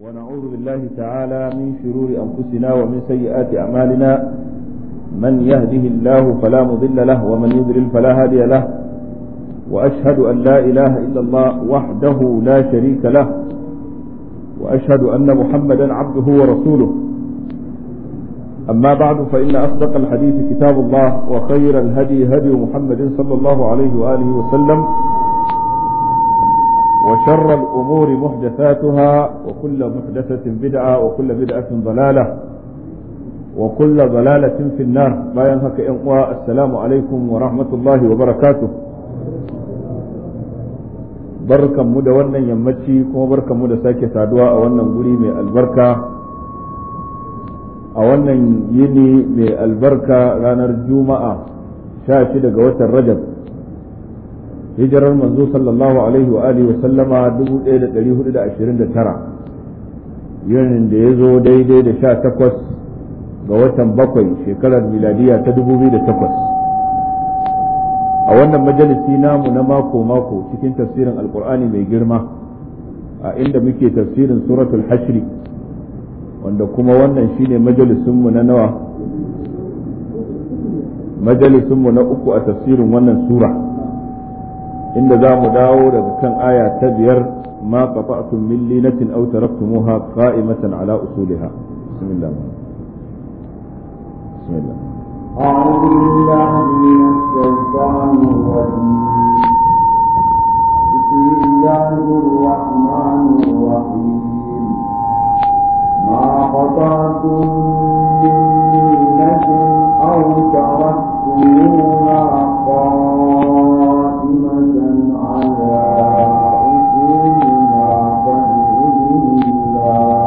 ونعوذ بالله تعالى من شرور أنفسنا ومن سيئات أعمالنا من يهده الله فلا مضل له ومن يضلل فلا هادي له وأشهد أن لا إله إلا الله وحده لا شريك له وأشهد أن محمدا عبده ورسوله أما بعد فإن أصدق الحديث كتاب الله وخير الهدي هدي محمد صلى الله عليه وآله وسلم وشر الأمور محدثاتها وكل محدثة بدعة وكل بدعة ضلالة وكل ضلالة في النار لا ينهك السلام عليكم ورحمة الله وبركاته barkan mu da wannan yammaci kuma barkan mu da sake saduwa a wannan guri mai albarka a wannan yini mai albarka ranar juma'a sha shida ga watan rajab hijirar manzo sallallahu alaihi wa alihi wa sallama 1429 yinin da ya zo daidai da sha takwas ga watan bakwai shekarar miladiya ta 2008 a wannan majalisi namu na mako-mako cikin tafsirin alkur'ani mai girma a inda muke tafsirin suratul hashri wanda kuma wannan shine majalisunmu na nawa majalisunmu na uku a tafsirin wannan sura inda za mu dawo daga kan aya ta biyar ma qata'tum min linatin aw taraktumuha qa'imatan ala usuliha bismillah bismillah أعوذ بالله من الشيطان الرجيم بسم الله الرحمن الرحيم ما قطعتم من لينة أو تركتموها قائمة على أصولها فبإذن الله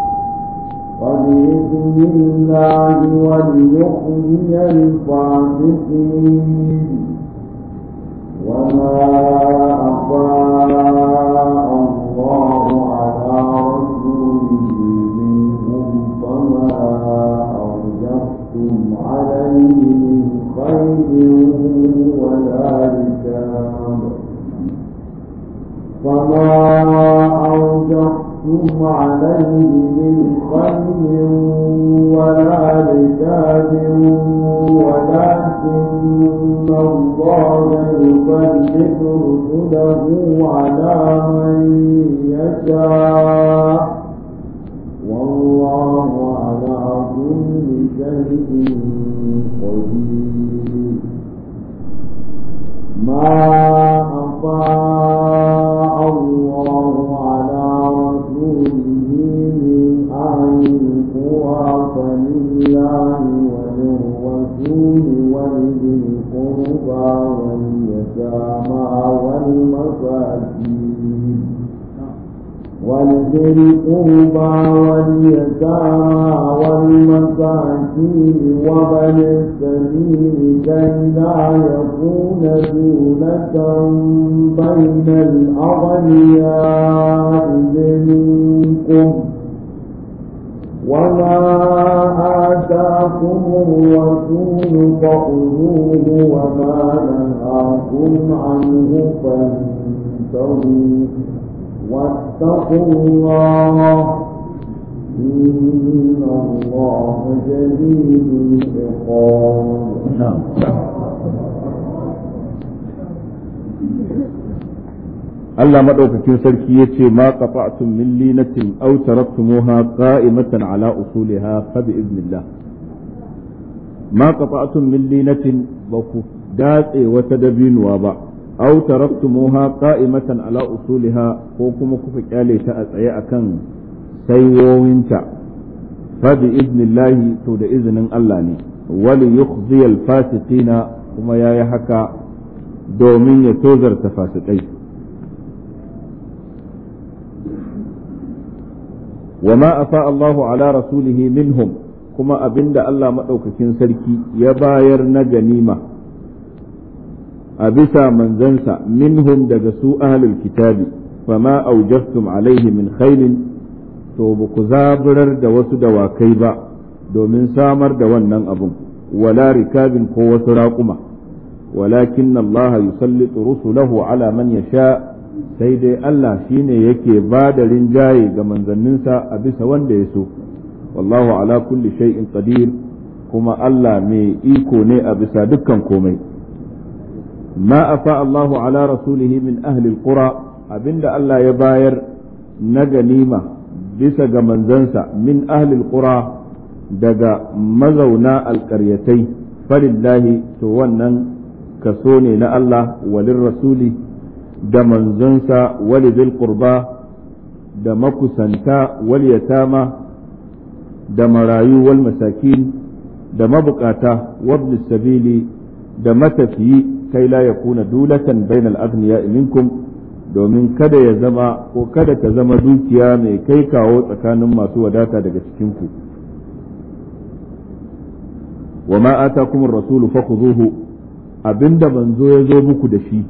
وبإذن الله وليخزي الفاسقين وما أفاء الله على رسوله منهم فما أوجفتم عليه من خير ولا ركاب فما أوجفتم عليه من خير ولا ركاب ولكن الله يسلط رسله على من يشاء والله على كل شيء قدير ما أفاء الله على رسوله من أهل القرى فلله وللرسول ولذي القربى واليتامى والمساكين ولذي القربى واليتامى والمساكين وبن السبيل كي لا يكون دولة بين الأغنياء منكم وما آتاكم الرسول فخذوه وما نهاكم عنه فانتهوا واتقوا الله إن الله شديد العقاب Allah maɗaukakin sarki ya ce ma qata'tum min linatin aw taraktumuha qa'imatan ala usuliha fa bi idnillah ma qata'tum min linatin ba ku datse wata dabinuwa ba aw taraktumuha qa'imatan ala usuliha ko kuma kuka kyale ta a tsaye akan saiwowinta fa bi idnillah to da izinin Allah ne wali yukhzi al-fasiqina kuma yayi haka domin ya tozarta fasikai وما أفاء الله على رسوله منهم كما أبند الله مدوككين سركي يباير نجنيمة أبسا من زنسا منهم دجسوا أهل الكتاب فما أوجفتم عليه من خيل to ba ku zaburar da wasu dawakai ba domin samar da wannan abun wala rikabin ko wasu raƙuma walakin Allah yusallitu rusulahu ala man yasha sai dai Allah shine yake ba da rinjaye ga manzanninsa a bisa wanda ya so wallahu ala kulli shay'in qadir kuma Allah mai iko ne a bisa dukkan komai ma afa Allahu ala rasulihi min ahli alqura abinda Allah ya bayar na ganima bisa ga manzansa min ahli alqura daga mazauna alƙaryatai falillahi to wannan kaso ne na Allah walin rasuli da manzonsa wali bil qurba da makusanta wal yatama da marayu wal masakin da mabukata wabni sabili da matafiyi kai la yakuna dulatan bainal aghniya minkum domin kada ya zama ko kada ta zama dukiya mai kai kawo tsakanin masu wadata daga cikin ku wa ma atakum ar-rasulu fakhuduhu abinda manzo ya zo muku da shi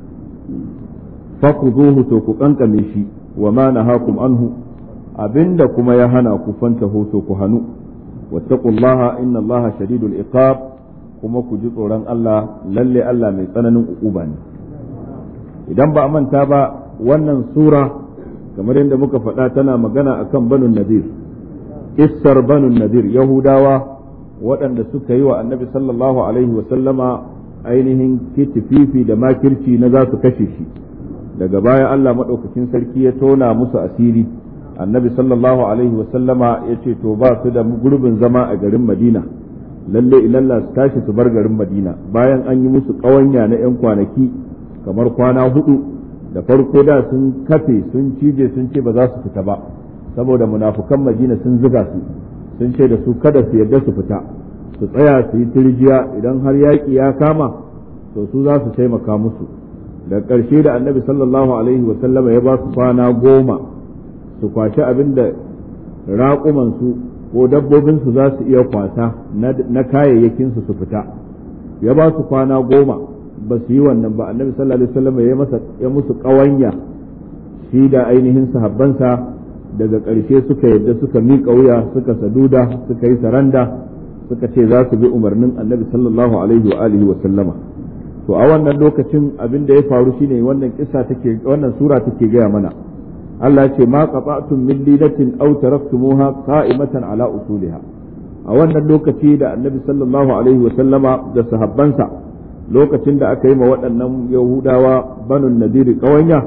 fakhuduhu to ku kankame shi wa ma nahakum anhu abinda kuma ya hana ku fantahu to ku hanu wattaqullaha inna allaha shadidul iqab kuma ku ji tsoron Allah lalle Allah mai tsananin ukuba ne idan ba a manta ba wannan sura kamar yadda muka faɗa tana magana akan banu nadir kissar banu nadir yahudawa waɗanda suka yi wa annabi sallallahu alaihi wa sallama ainihin kitififi da makirci na za su kashe shi daga baya Allah maɗaukakin sarki ya tona musu asiri annabi sallallahu alaihi wa sallama ya ce to ba su da gurbin zama a garin madina lalle ilalla su tashi su bar garin madina bayan an yi musu ƙawanya na 'yan kwanaki kamar kwana hudu da farko da sun kafe sun cije sun ce ba za su fita ba saboda munafukan madina sun ziga su sun ce da su kada su yarda su fita su tsaya su yi tirjiya idan har yaƙi ya kama to su za su taimaka musu da ƙarshe da annabi sallallahu alaihi wa sallama ya ba su kwana goma su kwashi abin da raƙumansu ko dabbobinsu za su iya kwasa na kayayyakinsu su fita ya ba su kwana goma ba su yi wannan ba annabi sallallahu alaihi wasallam ya masa ya musu ƙawanya shi da ainihin sahabbansa daga ƙarshe suka yadda suka miƙa wuya suka saduda suka yi saranda suka ce za su bi umarnin annabi sallallahu alaihi wa alihi wa sallama to a wannan lokacin abin da ya faru shine wannan kissa take wannan sura take gaya mana Allah ce ma qata'tum min lilatin aw taraktumuha qa'imatan ala usuliha a wannan lokaci da annabi sallallahu alaihi wa sallama da sahabbansa lokacin da aka yi ma waɗannan yahudawa banu nadiri ƙawanya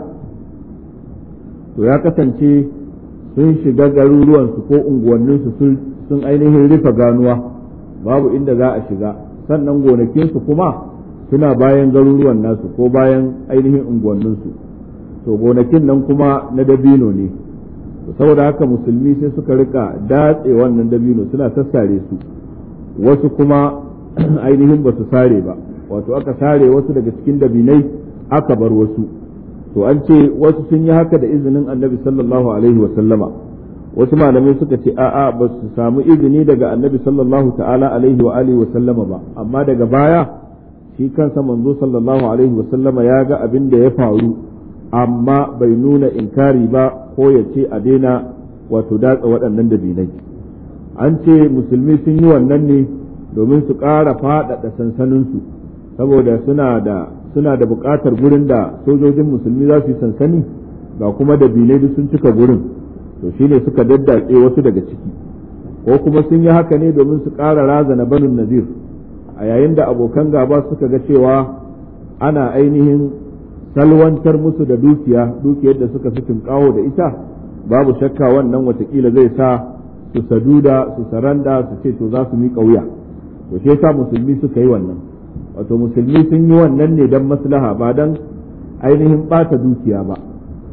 to ya kasance sun shiga garuruwansu ko unguwanninsu sun ainihin rufe ganuwa babu inda za a shiga sannan gonakinsu kuma suna bayan garuruwan nasu ko bayan ainihin unguwanninsu to gonakin nan kuma na dabino ne saboda haka musulmi sai suka rika datse wannan dabino suna sassare su wasu kuma ainihin ba su sare ba wato aka sare wasu daga cikin dabinai aka bar wasu to an ce wasu sun yi haka da izinin annabi sallallahu alaihi wasallama wasu malamai suka ce a'a ba su samu izini daga annabi sallallahu ta'ala alaihi wa alihi wasallama ba amma daga baya shi kansa manzo sallallahu alaihi wasallama ya ga abin da ya faru amma bai nuna inkari ba ko ya ce a daina wato datsa waɗannan dabinai an ce musulmi sun yi wannan ne domin su ƙara faɗaɗa sansaninsu saboda suna da suna da buƙatar gurin da sojojin musulmi za su yi sansani ga kuma da bilai duk sun cika gurin to shine suka daddatse wasu daga ciki ko kuma sun yi haka ne domin su ƙara razana banin nazir a yayin da abokan gaba suka ga cewa ana ainihin salwantar musu da dukiya dukiyar da suka fi tunƙawo da ita babu shakka wannan watakila zai sa su saduda su saranda su ce to za su miƙa wuya to shi yasa musulmi suka yi wannan wato musulmi sun yi wannan ne don maslaha ba don ainihin ɓata dukiya ba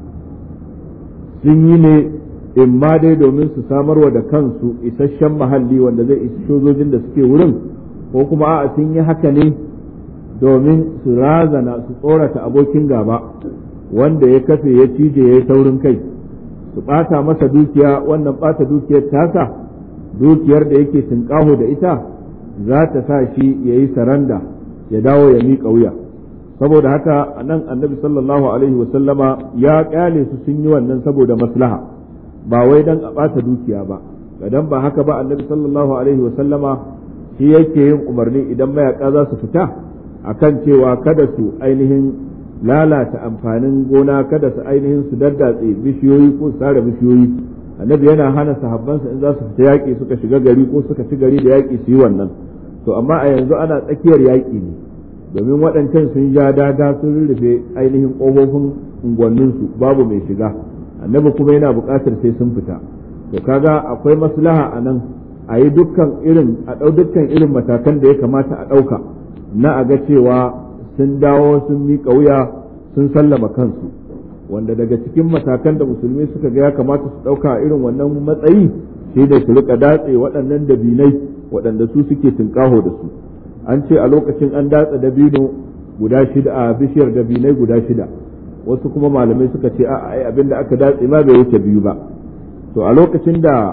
sun yi ne in ma dai domin su samarwa da kansu isasshen mahalli wanda zai isi sojojin da suke wurin ko kuma a'a sun yi haka ne domin su razana su tsorata abokin gaba wanda ya kafe ya cije ya yi taurin kai su ɓata masa dukiya wannan ɓata dukiyar tasa dukiyar da yake tunƙaho da ita za ta sa shi ya yi saranda ya dawo ya miƙa wuya saboda haka nan annabi sallallahu alaihi wasallama ya ƙyale su sun yi wannan saboda maslaha ba wai dan a ɓata dukiya ba idan ba haka ba annabi sallallahu alaihi wasallama shi yake yin umarni idan mayaka za su fita akan cewa kada su ainihin lalata amfanin gona kada su ainihin su daddatse bishiyoyi ko su sare bishiyoyi annabi yana hana sahabbansa in za su fita yaƙi suka shiga gari ko suka ci gari da yaƙi su yi wannan to amma a yanzu ana tsakiyar yaƙi ne domin waɗancan sun ja daga sun rurrufe ainihin ƙofofin unguwanninsu babu mai shiga annabi kuma yana buƙatar sai sun fita to kaga akwai maslaha a nan a yi dukkan irin a ɗau dukkan irin matakan da ya kamata a ɗauka na a ga cewa sun dawo sun miƙa wuya sun sallama kansu wanda daga cikin matakan da musulmi suka ga ya kamata su ɗauka a irin wannan matsayi shi da su rika datse waɗannan dabinai waɗanda su suke tunƙaho da su an ce a lokacin an datsa dabino guda shida a bishiyar dabinai guda shida wasu kuma malamai suka ce a'a ai abinda aka datse ma bai wuce biyu ba to a lokacin da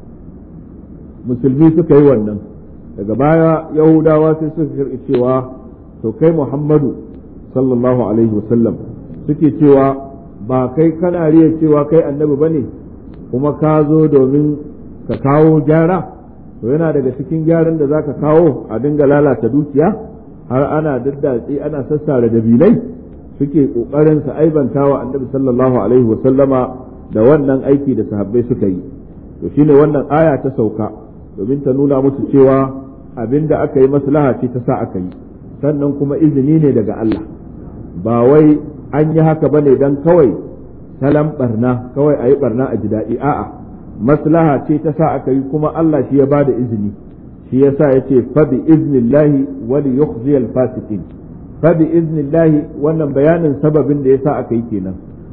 musulmi suka yi wannan daga baya yahudawa sai suka karɓi cewa to kai muhammadu sallallahu alaihi wasallam suke cewa ba kai kana riya cewa kai annabi ba ne kuma ka zo domin ka kawo gyara to yana daga cikin gyaran da za ka kawo a dinga lalata dukiya har ana daddatsi ana sassara dabilai suke ƙoƙarin su aibanta wa annabi sallallahu alaihi wasallama da wannan aiki da sahabbai suka yi to shine wannan aya ta sauka domin ta nuna musu cewa abinda aka yi maslaha ce ta sa aka yi sannan kuma izini ne daga Allah ba wai an yi haka bane dan kawai salam barna kawai a yi barna a ji daɗi a'a maslaha ce ta sa aka yi kuma Allah shi ya ba da izini shi yasa ya ce fa bi iznillahi wa li yukhzi al fasiqin fa bi iznillahi wannan bayanin sababin da yasa aka yi kenan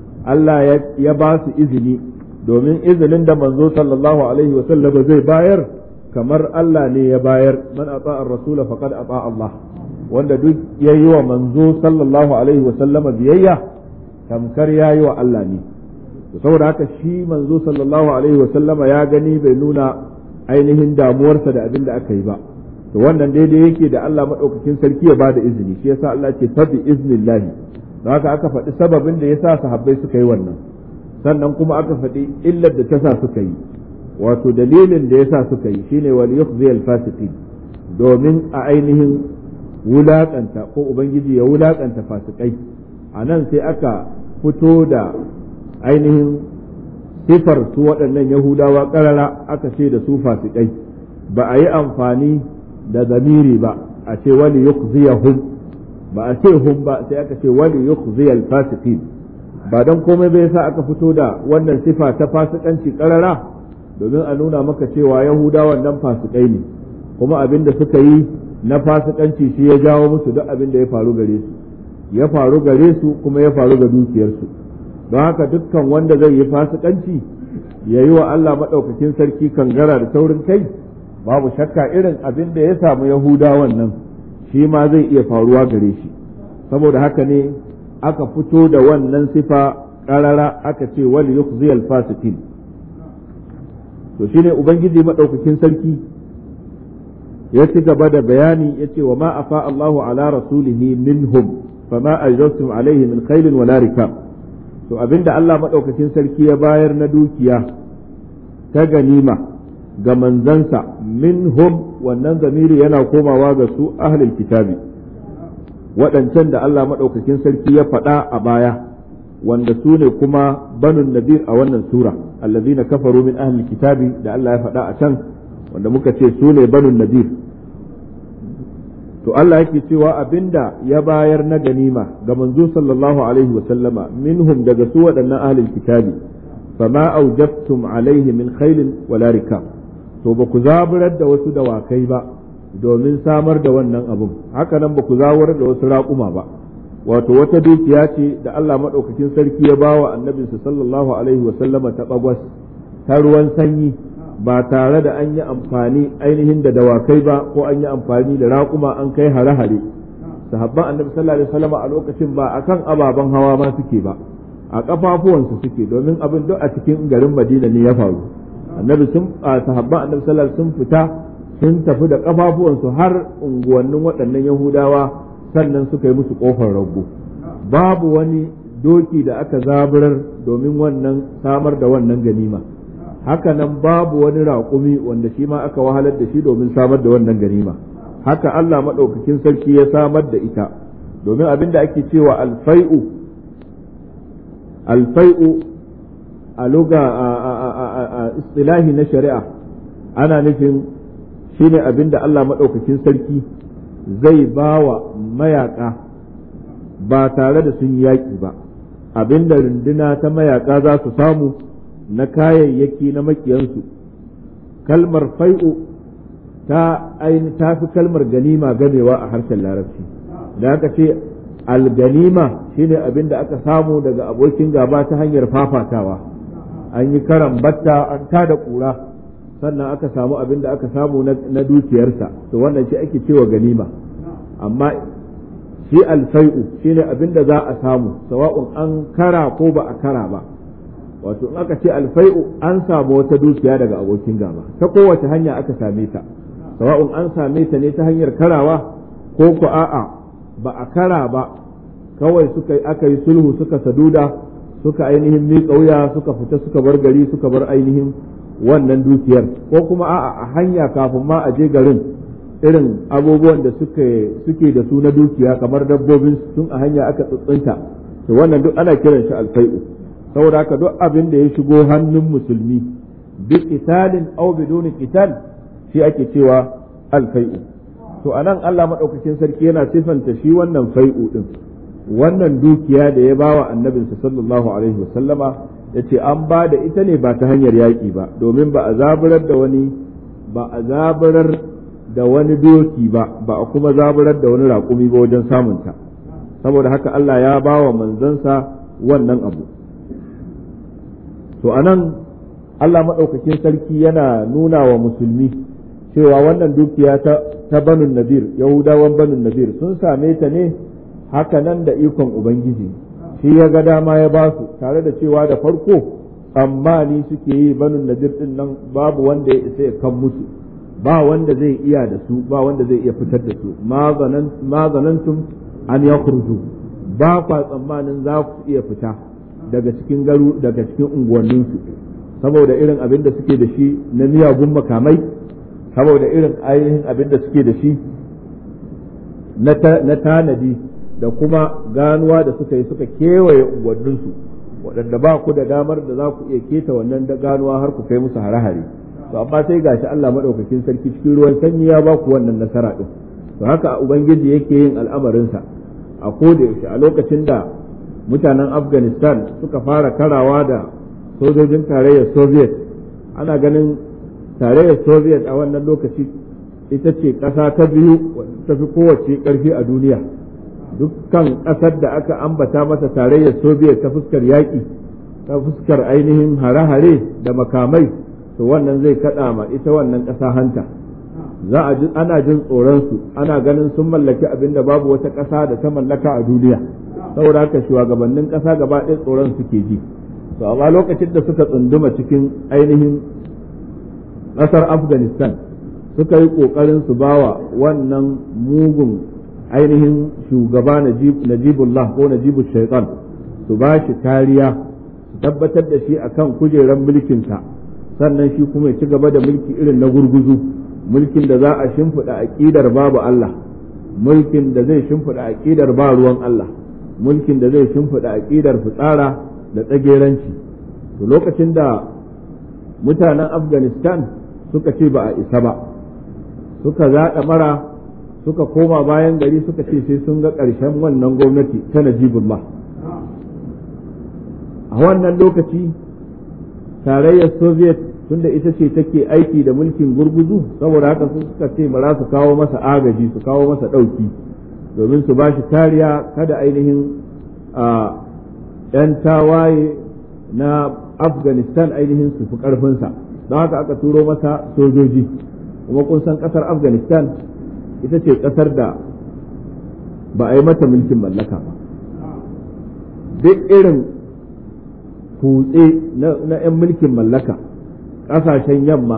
Allah ya ba su izini domin izinin da manzo sallallahu alaihi wa sallam zai bayar kamar Allah ne ya bayar man ata ar-rasul faqad ata Allah wanda duk yayi wa manzo sallallahu alaihi wa sallama biyayya tamkar yayi wa Allah ne saboda haka shi manzo sallallahu alaihi wa sallama ya gani bai nuna ainihin damuwarsa da abin da aka yi ba to wannan daidai yake da Allah madaukakin sarki ya bada izini shi yasa Allah ce fa bi iznillahi don haka aka faɗi sababin da yasa sahabbai suka yi wannan sannan kuma aka faɗi illar da ta sa suka yi wato dalilin da yasa suka yi shine wal yukhzi al fasiqin domin a ainihin wulakanta ko ubangiji ya wulakanta fasikai a nan sai aka fito da ainihin sifar su waɗannan yahudawa ƙarara aka ce da su fasikai ba a yi amfani da zamiri ba a ce wani yukhziyahum ba a ce hum ba sai aka ce wani yukhziyal fasiqin ba don komai bai sa aka fito da wannan sifa ta fasikanci ƙarara domin a nuna maka cewa yahudawan nan fasikai ne kuma abin da suka yi na fasikanci shi ya jawo musu duk abin da ya faru gare su ya faru gare su kuma ya faru ga dukiyarsu don haka dukkan wanda zai yi fasikanci ya yi wa Allah maɗaukakin sarki kangara da taurin kai babu shakka irin abin da ya samu yahudawan nan shi ma zai iya faruwa gare shi saboda haka ne aka fito da wannan sifa ƙarara aka ce wal yukhziyal fasikin to shine ubangiji maɗaukakin sarki ya ci gaba da bayani ya ce wa ma afa Allahu ala rasulihi minhum fama ajrastum alaihi min khailin wala rikab to abinda Allah madaukakin sarki ya bayar na dukiya ta ganima ga manzansa minhum wannan zamiri yana komawa ga su ahlul kitabi waɗancan da Allah madaukakin sarki ya faɗa a baya wanda su ne kuma banun nadir a wannan sura allazina kafaru min ahlul kitabi da Allah ya faɗa a can wanda muka ce su ne banun nadir to Allah yake cewa abinda ya bayar na ganima ga manzo sallallahu alaihi wa sallama minhum daga su waɗannan ahlul kitabi fama aujabtum alaihi min khailin wala rikab to ba ku zaburar da wasu dawakai ba domin samar da wannan abun haka nan ba ku zaburar da wasu raƙuma ba wato wata dukiya ce da Allah madaukakin sarki ya bawa annabinsa sallallahu alaihi wa sallama ta bagwas ta ruwan sanyi ba tare da an yi amfani ainihin da dawakai ba ko an yi amfani da raƙuma an kai hare-hare sahabban annabi sallallahu alaihi wasallam a lokacin ba akan ababen hawa ma suke ba a kafafuwansu suke domin abin duk a cikin garin Madina ne ya faru annabi sun sahabban annabi sallallahu sun fita sun tafi da kafafuwansu har unguwannin waɗannan Yahudawa sannan suka yi musu kofar rago babu wani doki da aka zaburar domin wannan samar da wannan ganima haka nan babu wani raƙumi wanda shi ma aka wahalar da shi domin samar da wannan ganima haka Allah maɗaukakin sarki ya samar da ita domin abin da ake cewa alfai'u alfai'u a luga a istilahi na shari'a ana nufin shine abin da Allah maɗaukakin sarki zai ba wa mayaƙa ba tare da sun yaƙi ba abin da runduna ta mayaƙa za su samu na kayayyaki na makiyansu kalmar fai'u ta ta fi kalmar ganima gamewa a harshen larabci da aka ce alganima shine abin da aka samu daga abokin gaba ta hanyar fafatawa an yi karan batta an tada kura sannan aka samu abin da aka samu na dukiyarsa to wannan shi ake cewa ganima amma shi alfai'u shine abin da za a samu sawa'un an kara ko ba a kara ba wato in aka ce alfai'u an samu wata dukiya daga abokin gaba ta kowace hanya aka same ta sawa'un an same ta ne ta hanyar karawa ko ku a'a ba a kara ba kawai suka aka yi sulhu suka saduda suka ainihin miƙa wuya suka fita suka bar gari suka bar ainihin wannan dukiyar ko kuma a'a a hanya kafin ma a je garin irin abubuwan da suke suke da su na dukiya kamar dabbobin tun a hanya aka tsuntsunta to wannan duk ana kiran shi alfai'u saboda haka duk abin da ya shigo hannun musulmi bi qitalin aw biduni qital shi ake cewa alfai'u to anan Allah madaukakin sarki yana sifanta shi wannan fai'u din wannan dukiya da ya bawa annabinsa sallallahu alaihi wasallama yace an ba da ita ne ba ta hanyar yaƙi ba domin ba a zaburar da wani ba a zaburar da wani doki ba ba a kuma zaburar da wani raƙumi ba wajen samunta saboda haka Allah ya bawa manzansa wannan abu to anan Allah maɗaukakin sarki yana nuna wa musulmi cewa wannan dukiya ta, ta banun nadir yahudawan banun nadir sun same ta ne haka nan da ikon ubangiji shi ya ga dama ya ba su tare da cewa da farko tsammani suke yi banun nadir din nan babu wanda ya isa ya kan musu ba wanda zai iya da su ba wanda zai iya fitar da su ma zanantum an ya ba kwa tsammanin za ku iya fita daga cikin garu daga cikin unguwanninsu saboda irin abin da suke da shi na miyagun makamai saboda irin ainihin abin da suke da shi na tanadi da kuma ganuwa da suka yi suka kewaye unguwanninsu waɗanda ba ku da damar da za ku iya keta wannan ganuwa har ku kai musu hare-hare to amma sai gashi Allah maɗaukakin sarki cikin ruwan sanyi ya ba ku wannan nasara ɗin to haka ubangiji yake yin al'amarinsa a koda yaushe a lokacin da mutanen afghanistan suka fara karawa da sojojin tarayyar soviet ana ganin tarayyar soviet a wannan lokaci ita ce ƙasa ta biyu ta fi kowace ƙarfi a duniya dukkan ƙasar da aka ambata masa tarayyar soviet ta fuskar yaƙi ta fuskar ainihin hare-hare da makamai to wannan zai kaɗa ma ita wannan ƙasa hanta za a ji ana jin tsoronsu ana ganin sun mallaki abin da babu wata ƙasa da ta mallaka a duniya saboda haka shugabannin ƙasa gaba ɗaya tsoron suke ji to amma lokacin da suka tsunduma cikin ainihin ƙasar afghanistan suka yi ƙoƙarin su bawa wannan mugun ainihin shugaba najibullah ko najibul shaitan su ba shi kariya su tabbatar da shi akan kujerar mulkinsa sannan shi kuma ya ci gaba da mulki irin na gurguzu mulkin da za a shimfiɗa aƙidar babu Allah mulkin da zai shimfiɗa aƙidar ba ruwan Allah mulkin da zai shimfiɗa aƙidar fitsara da tsageranci to lokacin da mutanen afghanistan suka ce ba a isa ba suka zaɗa mara suka koma bayan gari suka ce sai sun ga ƙarshen wannan gwamnati ta najibullah a wannan lokaci tarayyar soviet tunda ita ce take aiki da mulkin gurguzu saboda haka su suka ce mara su kawo masa agaji su kawo masa ɗauki domin su ba shi kariya kada ainihin a ‘yan tawaye na afghanistan ainihin su fi ƙarfinsa don haka aka turo masa sojoji kuma kun san ƙasar afghanistan ita ce ƙasar da ba a yi mata mulkin mallaka ba duk irin kutse na 'yan mulkin mallaka ƙasashen yamma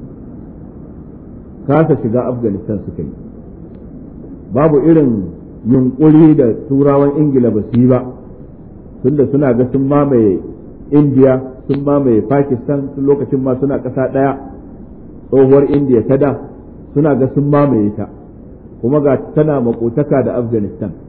kasa shiga afghanistan suka yi babu irin yunkuri da turawan ingila ba su yi ba tunda suna ga sun mamaye indiya sun mamaye pakistan sun lokacin ma suna ƙasa ɗaya tsohuwar indiya ta da suna ga sun mamaye ta kuma ga tana makotaka da afghanistan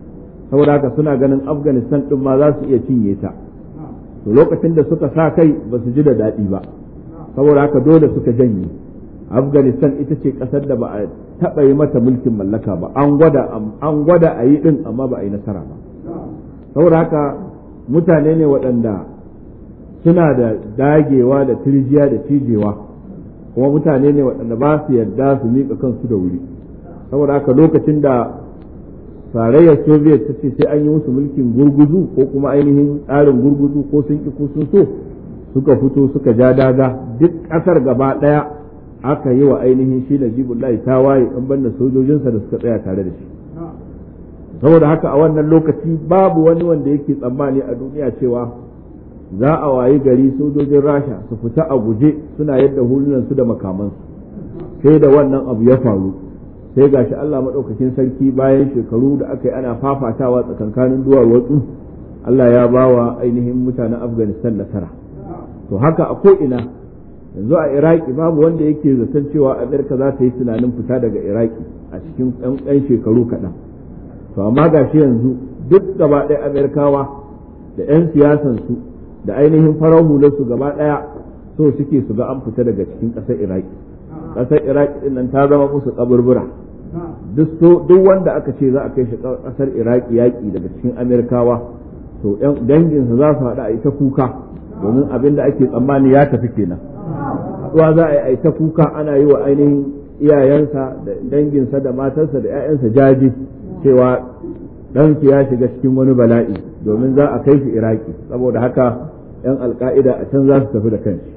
saboda haka suna ganin afghanistan din ma za su iya cinye ta to lokacin da suka sa kai ba su ji da daɗi ba saboda haka dole suka janye afghanistan ita ce ƙasar da ba a taɓa yi mata mulkin mallaka ba an gwada an gwada a yi ɗin amma ba a yi nasara ba saboda haka mutane ne waɗanda suna da dagewa da tirjiya da cijewa kuma mutane ne waɗanda ba su yarda su miƙa kansu da wuri saboda haka lokacin da tarayyar soviet ta ce sai an yi musu mulkin gurguzu ko kuma ainihin tsarin gurguzu ko sun ki ko sun so suka fito suka ja daga duk ƙasar gaba ɗaya aka yi wa ainihin shi najibullahi ta waye an banda sojojinsa da suka tsaya tare da shi saboda haka a wannan lokaci babu wani wanda yake tsammani a duniya cewa za a wayi gari sojojin rasha su fita a guje suna yadda hulunansu da makamansu sai da wannan abu ya faru sai gashi Allah maɗaukakin sarki bayan shekaru da aka yi ana fafatawa tsakankanin duwar watsu Allah ya ba wa ainihin mutanen Afghanistan nasara to haka a ko'ina yanzu a Iraki babu wanda yake zaton cewa Amerika za ta yi tunanin fita daga Iraki a cikin ɗan shekaru kaɗan to amma gashi yanzu duk gaba ɗaya Amerikawa da 'yan siyasansu da ainihin farar hularsu gaba ɗaya so suke su ga an fita daga cikin ƙasar Iraki ƙasar Iraki ɗin nan ta zama musu kaburbura duk wanda aka ce za a kai shi ƙasar Iraki yaƙi daga cikin Amerikawa to danginsa za su haɗu a ita kuka domin abin da ake tsammani ya tafi kenan haɗuwa za a yi ta kuka ana yi wa ainihin iyayensa da danginsa da matarsa da 'ya'yansa jaji cewa ɗansu ya shiga cikin wani bala'i domin za a kai shi iraki saboda haka 'yan alka'ida a can za su tafi da kanshi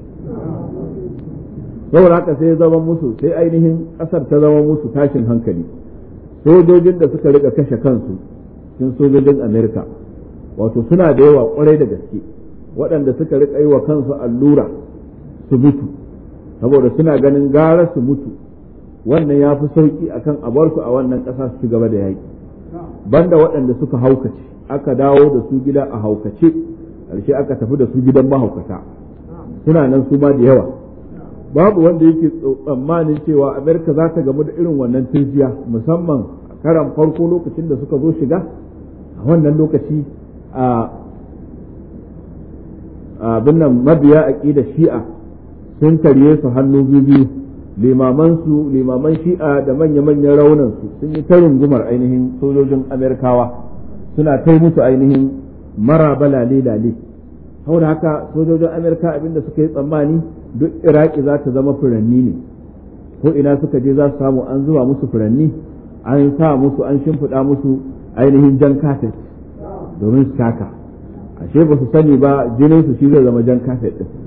saboda haka sai zama musu sai ainihin ƙasar ta zama musu tashin hankali sojojin da suka rika kashe kansu cikin sojojin amerika wato suna da yawa kwarai da gaske waɗanda suka rika yi wa kansu allura su mutu saboda suna ganin gara su mutu wannan ya fi sauki akan a bar su a wannan ƙasa su ci gaba da yaƙi banda waɗanda suka haukace aka dawo da su gida a haukace ƙarshe aka tafi da su gidan mahaukata suna nan su ma da yawa babu wanda yake tsammanin cewa amerika za ta gamu da irin wannan turjiya musamman karan farko lokacin da suka zo shiga a wannan lokaci a abin nan mabiya aƙida shi'a sun karye su hannu biyu limaman su limaman shi'a da manya-manyan raunan su sun yi ta rungumar ainihin sojojin amerikawa suna kai musu ainihin maraba lale-lale saboda haka sojojin amerika abinda suka yi tsammani duk iraki za ta zama furanni ne ko ina suka je za su samu an zuba musu furanni an sa musu an shimfiɗa musu ainihin jan kafet domin su taka ashe ba su sani ba jinin su shi zai zama jan kafet din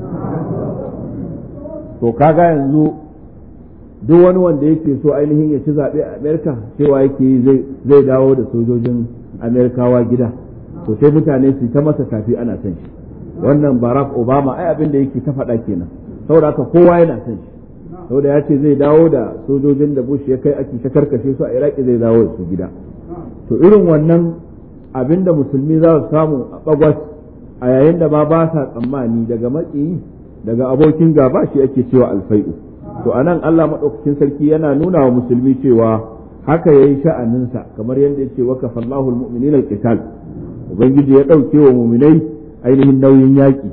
to kaga yanzu duk wani wanda yake so ainihin ya ci zaɓe a amerika cewa yake zai dawo da sojojin amerikawa gida to sai mutane su ta masa tafi ana son shi wannan barack obama ai abin da yake ta faɗa kenan saboda haka kowa yana son shi saboda ya ce zai dawo da sojojin da bush ya kai ake ta karkashe su a iraki zai dawo da su gida to irin wannan abin da musulmi za su samu a bagwas a yayin da ba ba sa tsammani daga maƙiyi daga abokin gaba shi ake cewa alfai'u to anan Allah maɗaukakin sarki yana nuna wa musulmi cewa haka yayi sha'aninsa kamar yadda ya ce wa kafallahu almu'minina alqital ubangiji ya ɗauke wa mu'minai ainihin nauyin yaƙi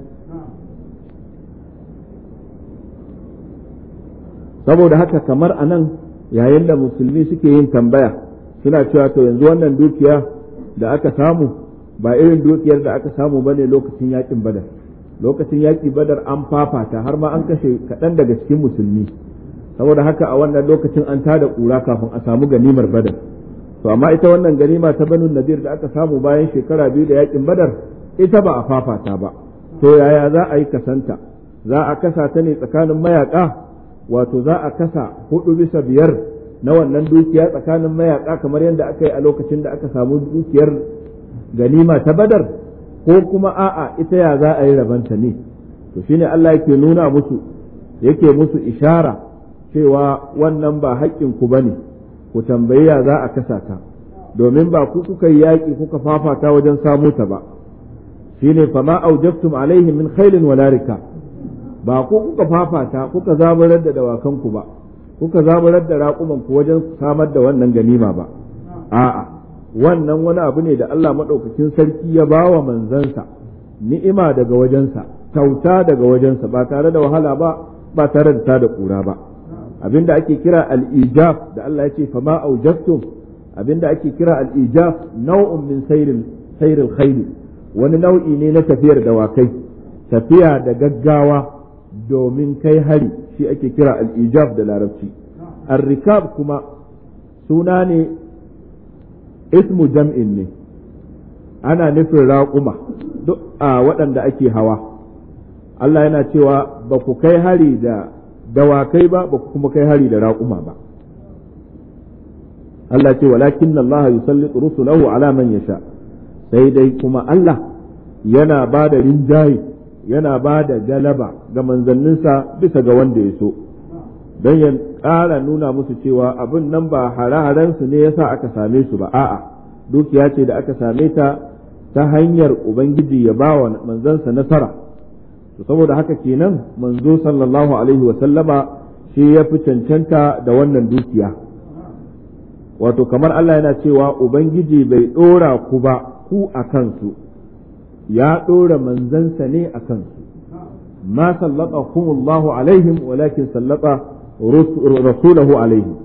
saboda haka kamar a nan yayin da musulmi suke yin tambaya suna cewa to yanzu wannan dukiya da aka samu ba irin dukiyar da aka samu ba ne lokacin yaƙin badar lokacin yaƙi badar an fafata har ma an kashe kaɗan daga cikin musulmi saboda haka a wannan lokacin an tada ƙura kafin a samu ganimar badar to amma ita wannan ganima ta banu nadir da aka samu bayan shekara biyu da yaƙin badar ita ba a fafata ba to yaya za a yi kasanta za a kasa ta ne tsakanin mayaka wato za a kasa hudu bisa biyar na wannan dukiya tsakanin mayaka kamar yadda aka yi a lokacin da aka samu dukiyar ganima ta badar ko kuma a'a ita ya za a yi rabanta ne to shine Allah yake nuna musu yake musu ishara cewa wannan ba haƙƙin ku bane ku tambayi ya za a kasa ta domin ba ku kuka yi yaƙi kuka fafata wajen samo ta ba shine fama aujabtum alaihi min khailin wala rika ba ku kuka fafata kuka zaburar da dawakanku ba kuka zaburar da raƙuman ku wajen samar da wannan ganima ba a'a wannan wani abu ne da Allah maɗaukakin sarki ya ba wa manzansa ni'ima daga wajensa kyauta daga wajensa ba tare da wahala ba ba tare da tada ƙura ba abinda ake kira al-ijab da Allah ya ce fama aujabtum abinda ake kira al-ijab nau'un min sayril sayril khayl wani nau'i ne na tafiyar dawakai tafiya da gaggawa domin kai hari shi ake kira al-ijab da larabci ar-rikab kuma suna ne ismu jam'in ne ana nufin raƙuma duk a waɗanda ake hawa Allah yana cewa ba ku kai hari da dawakai ba ba ku kuma kai hari da raƙuma ba Allah ce walakin Allah yusallitu rusulahu ala man yasha sai dai kuma Allah yana ba da rinjaye yana ba da galaba ga manzanninsa bisa ga wanda ya so don ya ƙara nuna musu cewa abin nan ba hare-harensu ne yasa aka same su ba a'a dukiya ce da aka same ta ta hanyar ubangiji ya ba wa manzansa nasara to saboda haka kenan manzo sallallahu alaihi wasallama shi ya fi cancanta da wannan dukiya wato kamar Allah yana cewa ubangiji bai ɗora ku ba ku a kansu ya ɗora manzansa ne a kansu ma sallata kumullahu alaihim walakin sallata rasulahu alaihim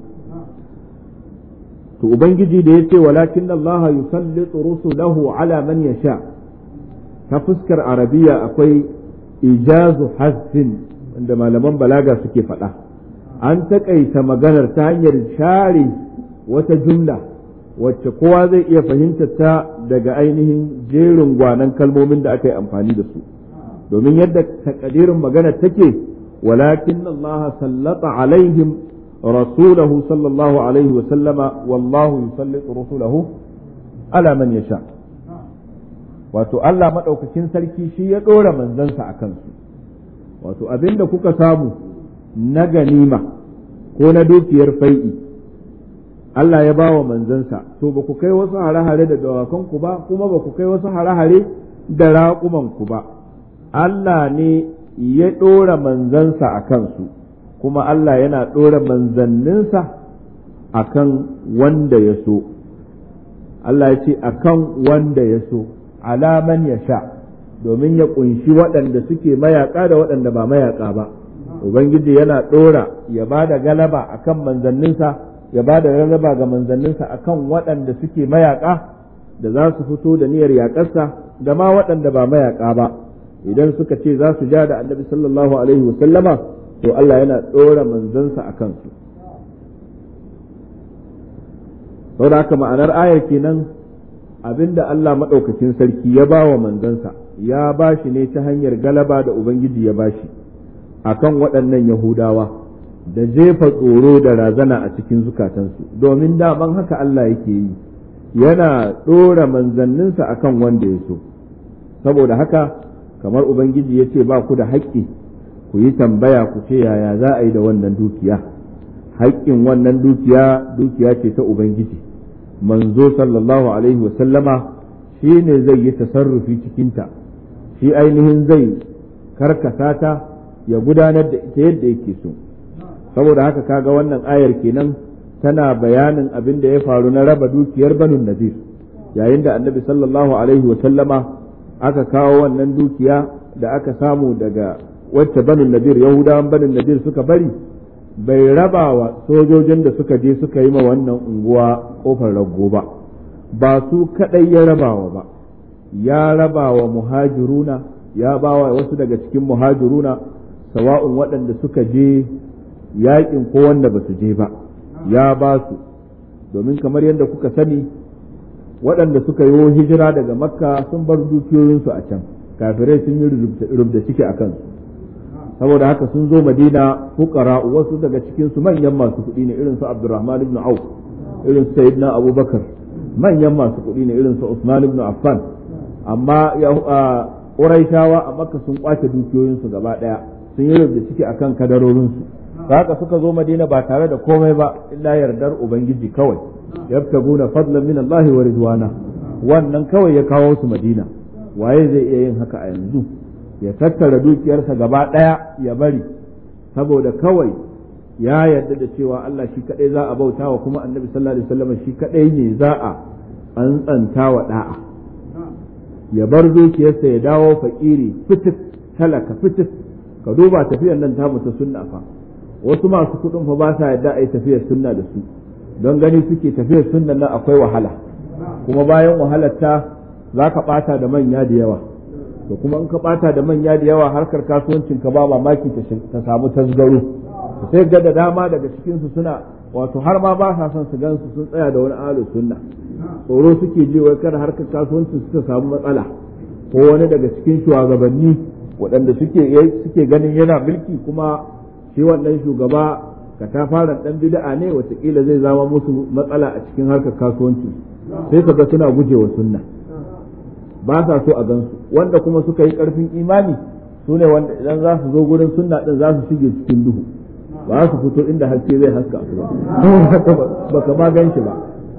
to ubangiji da yace walakin Allah yusallitu rusulahu ala man yasha ta fuskar arabiya akwai ijazu hasfin wanda malaman balaga suke faɗa an taƙaita maganar ta hanyar share wata jumla wacce kowa zai iya fahimtar ta daga ainihin jerin gwanan kalmomin da aka yi amfani da su domin yadda takadirin magana take walakin Allah sallata alaihim rasulahu sallallahu alaihi wa sallama wallahu yusallitu rasulahu ala man yasha wato Allah madaukakin sarki shi ya dora manzansa a kansu wato abinda kuka samu na ganima ko na dukiyar fai'i Allah ya ba wa manzansa to ba ku kai wasu hare-hare da dawakanku ba kuma ba ku kai wasu hare-hare da raƙumanku ba Allah ne ya ɗora manzansa a kansu kuma Allah yana ɗora manzanninsa a kan wanda ya so Allah ya ce a kan wanda ya so alaman ya sha domin ya ƙunshi waɗanda suke mayaƙa da waɗanda ba mayaƙa ba Ubangiji yana ɗora ya ba da galaba a kan manzanninsa ya ba da rarraba ga manzanninsa akan waɗanda suke mayaƙa da za su fito da niyyar yaƙarsa da ma waɗanda ba mayaƙa ba idan suka ce za su ja da annabi sallallahu alaihi wasallama to Allah yana ɗora manzansa a kansu saboda haka ma'anar ayar kenan abinda Allah maɗaukakin sarki ya ba wa manzansa ya ba shi ne ta hanyar galaba da Ubangiji ya ba shi akan waɗannan Yahudawa. da jefa tsoro da razana a cikin zukatansu domin daman haka Allah yake yi yana ɗora manzanninsa akan wanda ya so saboda haka kamar ubangiji ya ce ba ku da haƙƙi ku yi tambaya ku ce yaya za a yi da wannan dukiya haƙƙin wannan dukiya dukiya ce ta ubangiji manzo sallallahu alaihi wasallama shi ne zai yi tasarrufi cikinta shi ainihin zai karkasa ta ya gudanar da ita yadda yake so saboda haka kaga wannan ayar kenan tana bayanin abin da ya faru na raba dukiyar banun nadir yayin da annabi sallallahu alaihi wa sallama aka kawo wannan dukiya da aka samu daga wacce banun nadir yahudawan banun nadir suka bari bai raba wa sojojin da suka je suka yi ma wannan unguwa kofar rago ba ba su kadai ya rabawa ba ya raba wa muhajiruna ya ba wa wasu daga cikin muhajiruna sawa'un waɗanda suka je yaƙin ko wanda ba su je ba ya ba su domin kamar yadda kuka sani waɗanda suka yi hijira daga makka sun bar dukiyoyinsu a can kafirai sun yi rubda ciki a kansu saboda haka sun zo madina fukara wasu daga cikinsu manyan masu kuɗi ne irin su abdurrahman ibn auf irin su sayyidina abubakar manyan masu kuɗi ne irin su usman ibn affan amma ƙuraishawa a makka sun kwace dukiyoyinsu gaba ɗaya sun yi rubda ciki akan kadarorinsu haka suka zo madina ba tare da komai ba illa yardar ubangiji kawai yabtaguna fadlan min Allah wa ridwana wannan kawai ya kawo su madina waye zai iya yin haka a yanzu ya tattara dukiyarsa gaba daya ya bari saboda kawai ya yarda da cewa Allah shi kadai za a bauta wa kuma annabi sallallahu alaihi wasallam shi kadai ne za a an tsanta wa da'a ya bar dukiyarsa ya dawo fakiri fitif talaka fitif ka duba tafiyar nan ta ta sunna fa wasu masu kuɗin fa ba sa yadda a yi tafiyar sunna da su don gani suke tafiyar sunna nan akwai wahala kuma bayan wahalar ta za ka ɓata da manya da yawa to kuma in ka ɓata da manya da yawa harkar kasuwancin ka ba mamaki ta samu tasgaro sai ga da dama daga cikinsu suna wato har ma ba sa son su gansu sun tsaya da wani ahlus sunna tsoro suke ji wai kada harkar kasuwancin su ta samu matsala ko wani daga cikin shugabanni waɗanda suke suke ganin yana mulki kuma shi wannan shugaba ka ta fara dan bid'a ne watakila zai zama musu matsala a cikin harkar kasuwanci sai kaga suna gujewa sunna ba sa so a gansu wanda kuma suka yi karfin imani su ne wanda idan za su zo gurin sunna din za su shige cikin duhu ba su fito inda haske zai haska su ba baka ma gan shi ba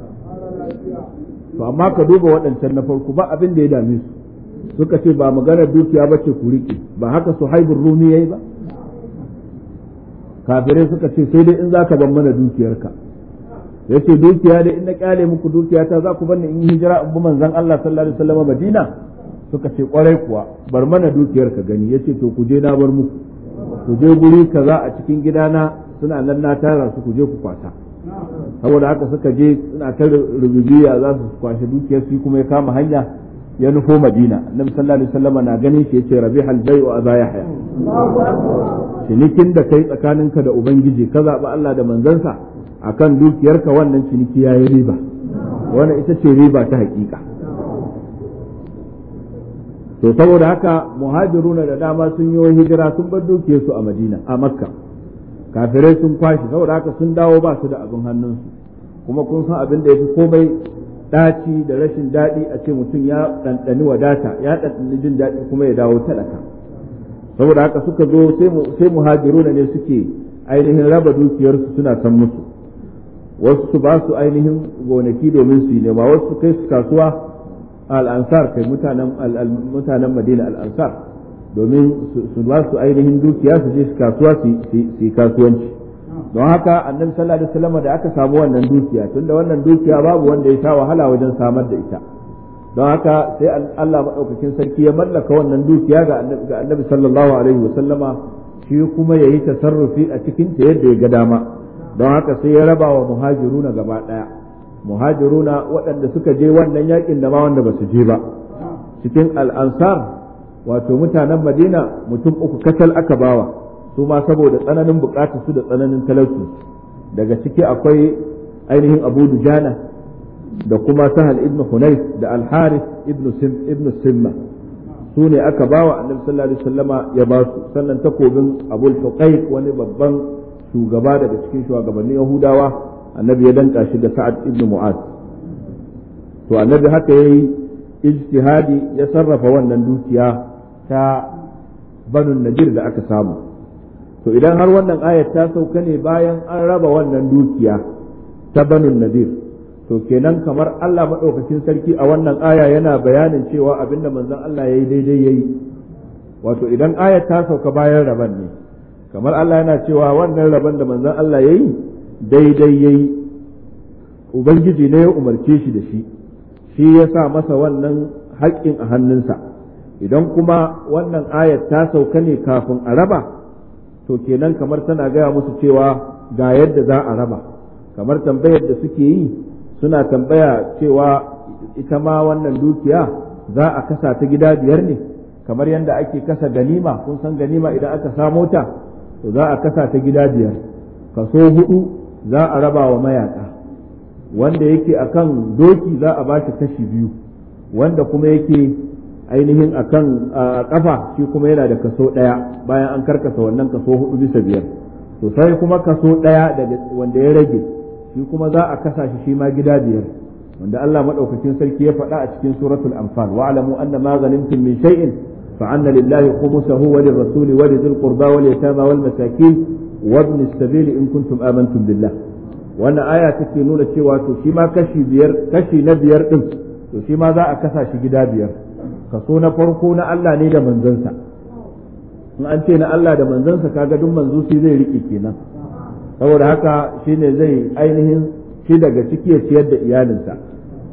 to amma ka duba waɗancan na farko ba abin da ya dame su suka ce ba maganar dukiya ba ce ku riƙe ba haka su haibun rumi yayi ba kafirai suka ce sai dai in za ka ban mana dukiyarka ya ce dukiya dai in na kyale muku dukiya ta za ku banni in yi hijira in bi manzon Allah sallallahu alaihi wasallam Madina suka ce kwarai kuwa bar mana dukiyar ka gani yace to ku je na bar muku ku je guri kaza a cikin gidana suna nan na tara su ku je ku kwata saboda haka suka je suna ta rububiya za su kwashe dukiyar su kuma ya kama hanya ya nufo Madina annabi sallallahu alaihi wasallam na ganin shi yace rabihal bai'u aba yahya cinikin da kai tsakaninka da ubangiji ka zaɓi Allah da manzansa akan dukiyarka wannan ciniki yayi riba wannan ita ce riba ta hakika to saboda haka muhajiruna da dama sun yi hijira sun bar dukiyarsu a Madina a Makka kafirai sun kwashi saboda haka sun dawo ba su da abin hannunsu kuma kun san abin da ya fi komai ɗaci da rashin daɗi a ce mutum ya ɗanɗani wadata ya ɗanɗani jin daɗi kuma ya dawo talaka saboda haka suka zo sai muhajiruna ne suke ainihin raba dukiyarsu suna san musu wasu su ba su ainihin gonaki domin su yi nema wasu su kai su kasuwa al'ansar kai mutanen mutanen madina al'ansar domin su ba su ainihin dukiya su je su kasuwa su yi kasuwanci don haka annabi sallallahu alaihi wasallam da aka samu wannan dukiya tunda wannan dukiya babu wanda ya sha wahala wajen samar da ita don haka sai Allah maɗaukakin sarki ya mallaka wannan dukiya ga annabi sallallahu alaihi wasallama shi kuma ya yi tasarrufi a cikin ta yadda ya ga dama don haka sai ya raba wa muhajiruna gaba ɗaya muhajiruna waɗanda suka je wannan yakin da ma wanda ba su je ba cikin al'ansar wato mutanen madina mutum uku kacal aka bawa su ma saboda tsananin bukatar su da tsananin talauci daga ciki akwai ainihin abu dujana da kuma sahal ibn hunayf da al-harith ibn sim ibn simma su ne aka bawa annabi sallallahu alaihi wasallama ya ba su sannan takobin abul tuqayq wani babban shugaba daga cikin shugabannin yahudawa annabi ya danka shi da sa'ad ibn mu'az to annabi haka yayi ijtihadi ya sarrafa wannan dukiya ta banu nadir da aka samu to idan har wannan ayat ta sauka ne bayan an raba wannan dukiya ta banu nadir to kenan kamar Allah maɗaukakin sarki a wannan aya yana bayanin cewa abinda manzon Allah ya yi daidai ya yi wato idan ayat ta sauka bayan raban ne kamar Allah yana cewa wannan raban da manzon Allah ya yi daidai ya yi Ubangiji ne ya umarce shi da shi shi ya sa masa wannan haƙƙin a hannunsa idan kuma wannan ayat ta sauka ne kafin a raba to kenan kamar tana gaya musu cewa ga yadda za a raba kamar tambayar da suke yi suna tambaya cewa ita ma wannan dukiya za a kasa ta gida biyar ne kamar yadda ake kasa ganima kun san ganima idan aka samo ta to za a kasa ta gida biyar kaso hudu za a raba wa mayaka wanda yake akan doki za a bashi kashi biyu wanda kuma yake ainihin akan kafa shi kuma yana da kaso ɗaya bayan an karkasa wannan kaso hudu bisa biyar to sai kuma kaso ɗaya daga wanda ya rage shi kuma za a kasa shi shi ma gida biyar wanda Allah madaukakin sarki ya faɗa a cikin suratul anfal wa alamu anna ma ghanimtum min shay'in fa anna lillahi khumsahu wa lirrasuli wa lidhil qurba wal yatama wal masakin wa ibn as-sabil in kuntum amantum billah wannan aya take nuna cewa to shi ma kashi biyar kashi na biyar din to shi ma za a kasa shi gida biyar kaso na farko na Allah ne da manzansa in an ce na Allah da manzansa kaga duk manzo shi zai rike kenan saboda haka shine zai ainihin shi daga ciki ya ciyar da iyalinsa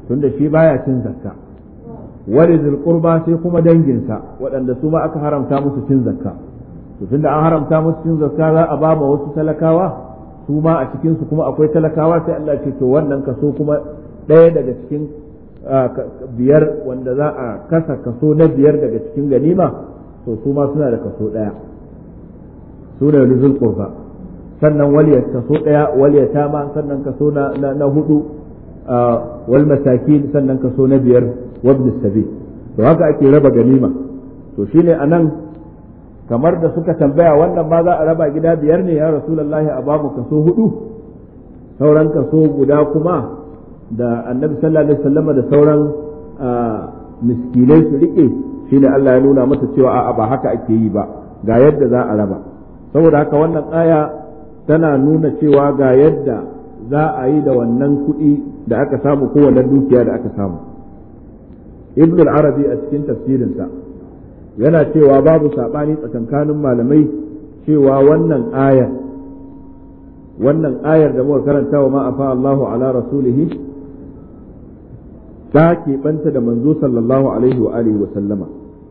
tunda shi baya cin zakka wali qurba sai kuma danginsa waɗanda su ma aka haramta musu cin zakka to tunda an haramta musu cin zakka za a ba ma wasu talakawa su ma a cikin su kuma akwai talakawa sai Allah ce to wannan kaso kuma ɗaya daga cikin biyar wanda za a kasa kaso na biyar daga cikin ganima to su ma suna da kaso ɗaya su da nuzul qurba sannan waliyar kaso ɗaya waliyata ma sannan kaso na na hudu wal masakin sannan kaso na biyar wabn sabi to haka ake raba ganima to shine anan kamar da suka tambaya wannan ma za a raba gida biyar ne ya rasulullahi a bamu kaso hudu sauran kaso guda kuma da annabi sallallahu alaihi wasallam da sauran miskinai su rike shine Allah ya nuna masa cewa a'a ba haka ake yi ba ga yadda za a raba saboda haka wannan aya tana nuna cewa ga yadda za a yi da wannan kuɗi da aka samu ko wannan dukiya da aka samu ibn al-arabi a cikin tafsirinsa yana cewa babu saɓani tsakankanin malamai cewa wannan ayar wannan ayar da muka karanta wa ma'afa Allahu ala rasulihi ta keɓanta da manzo sallallahu alaihi wa alihi wa sallama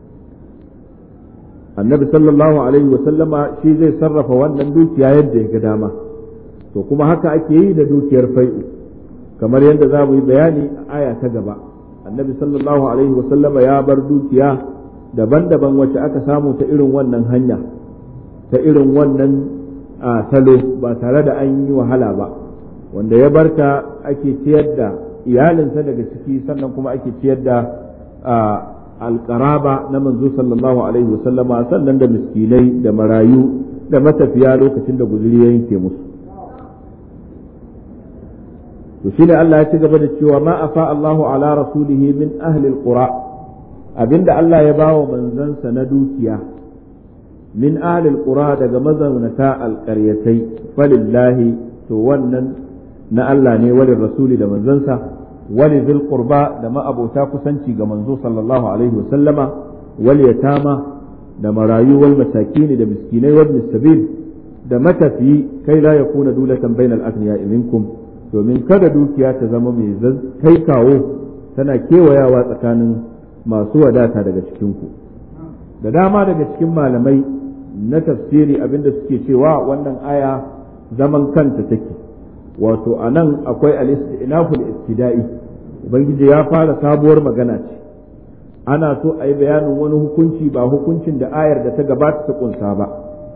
annabi sallallahu alaihi wa sallama shi zai sarrafa wannan dukiya yadda ya ga dama to kuma haka ake yi da dukiyar fai'u kamar yadda za mu yi bayani a aya ta gaba annabi sallallahu alaihi wa sallama ya bar dukiya daban-daban wacce aka samu ta irin wannan hanya ta irin wannan salo ba tare da an yi wahala ba wanda ya barta ake ciyar da iyalinsa daga ciki sannan kuma ake ciyar da alƙaraba na manzo sallallahu alaihi wasallama sannan da miskinai da marayu da matafiya lokacin da guzuri ya yanke musu to shine Allah ya ci gaba da cewa ma afa Allahu ala rasulihi min ahli alqura abinda Allah ya bawa manzansa na dukiya min ahli alqura daga mazaunata alqaryatai falillahi to wannan na Allah ne walin rasuli da manzansa wali zil qurba da ma'abota kusanci ga manzo sallallahu alaihi wa sallama wal yatama da marayu wal masakini da miskinai wal sabil da matafiyi kai la yakuna dulatan bainal aghniya minkum domin kada dukiya ta zama mai kai kawo tana kewayawa tsakanin masu wadata daga cikinku da dama daga cikin malamai na tafsiri abinda suke cewa wannan aya zaman kanta take wato a nan akwai al-istinaful ibtida'i ubangiji ya fara sabuwar magana ce ana so a yi bayanin wani hukunci ba hukuncin da ayar da ta gabata ta kunsa ba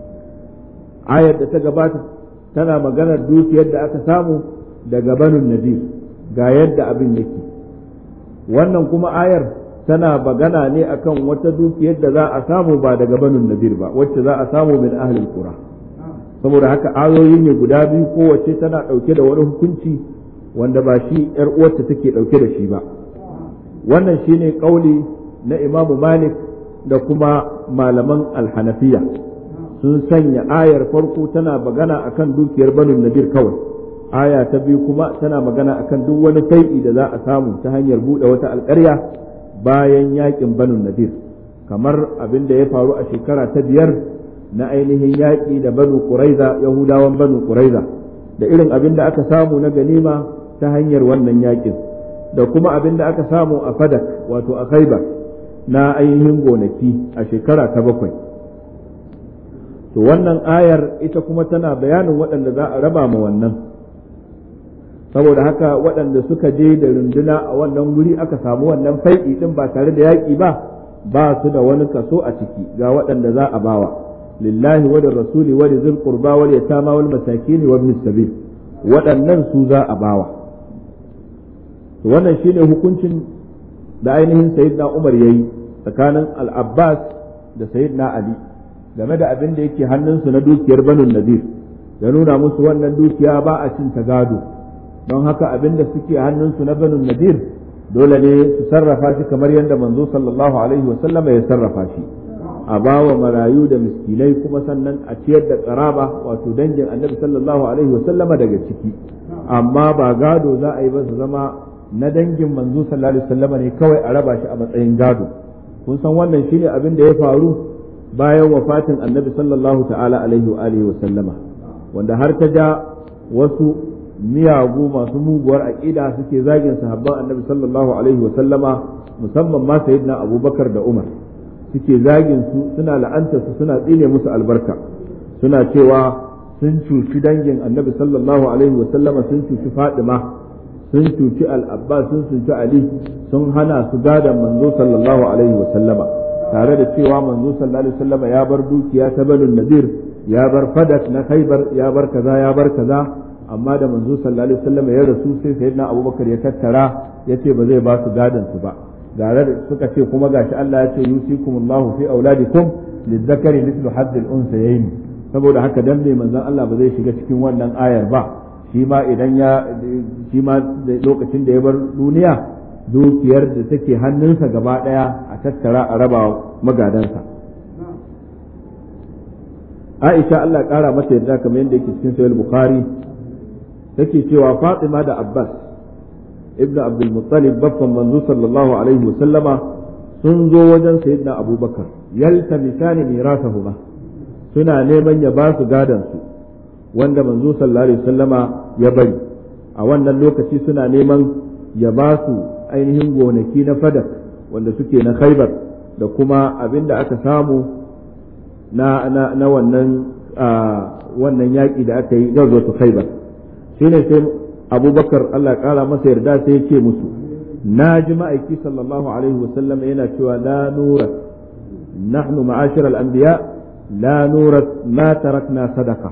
ayar da ta gabata tana maganar dukiyar da aka samu daga banun nadir ga yadda abin yake wannan kuma ayar tana magana ne akan wata dukiyar da za a samu ba daga banun nadir ba wacce za a samu min ahlul qura saboda haka ayoyi ne guda biyu kowace tana ɗauke da wani hukunci wanda ba shi ‘yar uwarta take ɗauke da shi ba wannan shine ƙauli na imamu malik da kuma malaman alhanafiya sun sanya ayar farko tana magana akan dukiyar banu nadir kawai aya ta biyu kuma tana magana akan duk wani fai'i da za a samu ta hanyar buɗe wata alƙarya bayan yakin banu nadir kamar abin da ya faru a shekara ta biyar na ainihin yaƙi da banu ƙuraiza yahudawan banu ƙuraiza da irin abin da aka samu na ganima ta hanyar wannan yaƙin da kuma abin da aka samu a fadak wato a khaibar na ainihin gonaki a shekara ta bakwai to wannan ayar ita kuma tana bayanin waɗanda za a raba ma wannan saboda haka waɗanda suka je da runduna a wannan wuri aka samu wannan fai'i ɗin ba tare da yaƙi ba ba su da wani kaso a ciki ga waɗanda za a bawa lillahi wa rasuli wa zil qurba wal yatama wal masakin wa ibn sabil waɗannan su za a bawa to wannan shine hukuncin da ainihin sayyidina Umar yayi tsakanin al-Abbas da sayyidina Ali game da abin da yake hannunsu na dukiyar Banu Nadir ya nuna musu wannan dukiya ba a cin ta gado don haka abin da suke hannunsu na Banu Nadir dole ne su sarrafa shi kamar yadda manzo sallallahu alaihi wa sallama ya sarrafa shi a bawa marayu da miskinai kuma sannan a ciyar da karaba wato dangin annabi sallallahu alaihi wa sallama daga ciki amma ba gado za a yi ba su zama na dangin manzo sallallahu alaihi wasallama ne kawai a raba shi a matsayin gado kun san wannan shine abin da ya faru bayan wafatin annabi sallallahu ta'ala alaihi wa alihi wa sallama wanda har ta ja wasu miyagu masu muguwar aqida suke zagin sahabban annabi sallallahu alaihi wa sallama musamman ma sayyidina abubakar da umar suke zagin su suna la'anta su suna tsine musu albarka suna cewa sun cuci dangin annabi sallallahu alaihi wa sallama sun cuci fadima sun cuci al-abbas sun cuci ali sun hana su gadan manzo sallallahu alaihi wa sallama tare da cewa manzo sallallahu alaihi wa sallama ya bar dukiya ta banu nadir ya bar fadak na khaybar ya bar kaza ya bar kaza amma da manzo sallallahu alaihi wa sallama ya rasu sai sayyidina abubakar ya tattara yace ba zai ba su gadan su ba gare da suka ce kuma gashi Allah ya ce yusikumullahu fi auladikum lizzakari mithlu haddil unsayayn saboda haka dan ne manzon Allah ba zai shiga cikin wannan ayar ba shi ma idan ya shi ma lokacin da ya bar duniya dukiyar da take hannunsa gaba daya a tattara a raba magadansa Aisha Allah kara mata yadda kamar yadda yake cikin sahih Bukhari take cewa Fatima da Abbas ibn Abdul Muttalib baffan manzo sallallahu alaihi wasallama sun zo wajen sayyidina Abubakar yaltamisani mirasahuma suna neman ya ba su gadan su wanda manzo sallallahu alaihi wasallama ya bari a wannan lokaci suna neman ya ba su ainihin gonaki na fadak wanda suke na khaibar da kuma abin da aka samu na, na, na wannan wannan yaƙi da aka yi gazo su khaibar shine sai abubakar Allah ƙara masa yarda sai ya ce musu na ji ma'aiki sallallahu alaihi wasallam yana cewa la nura nahnu ma'ashir al-anbiya la nura ma tarakna sadaqa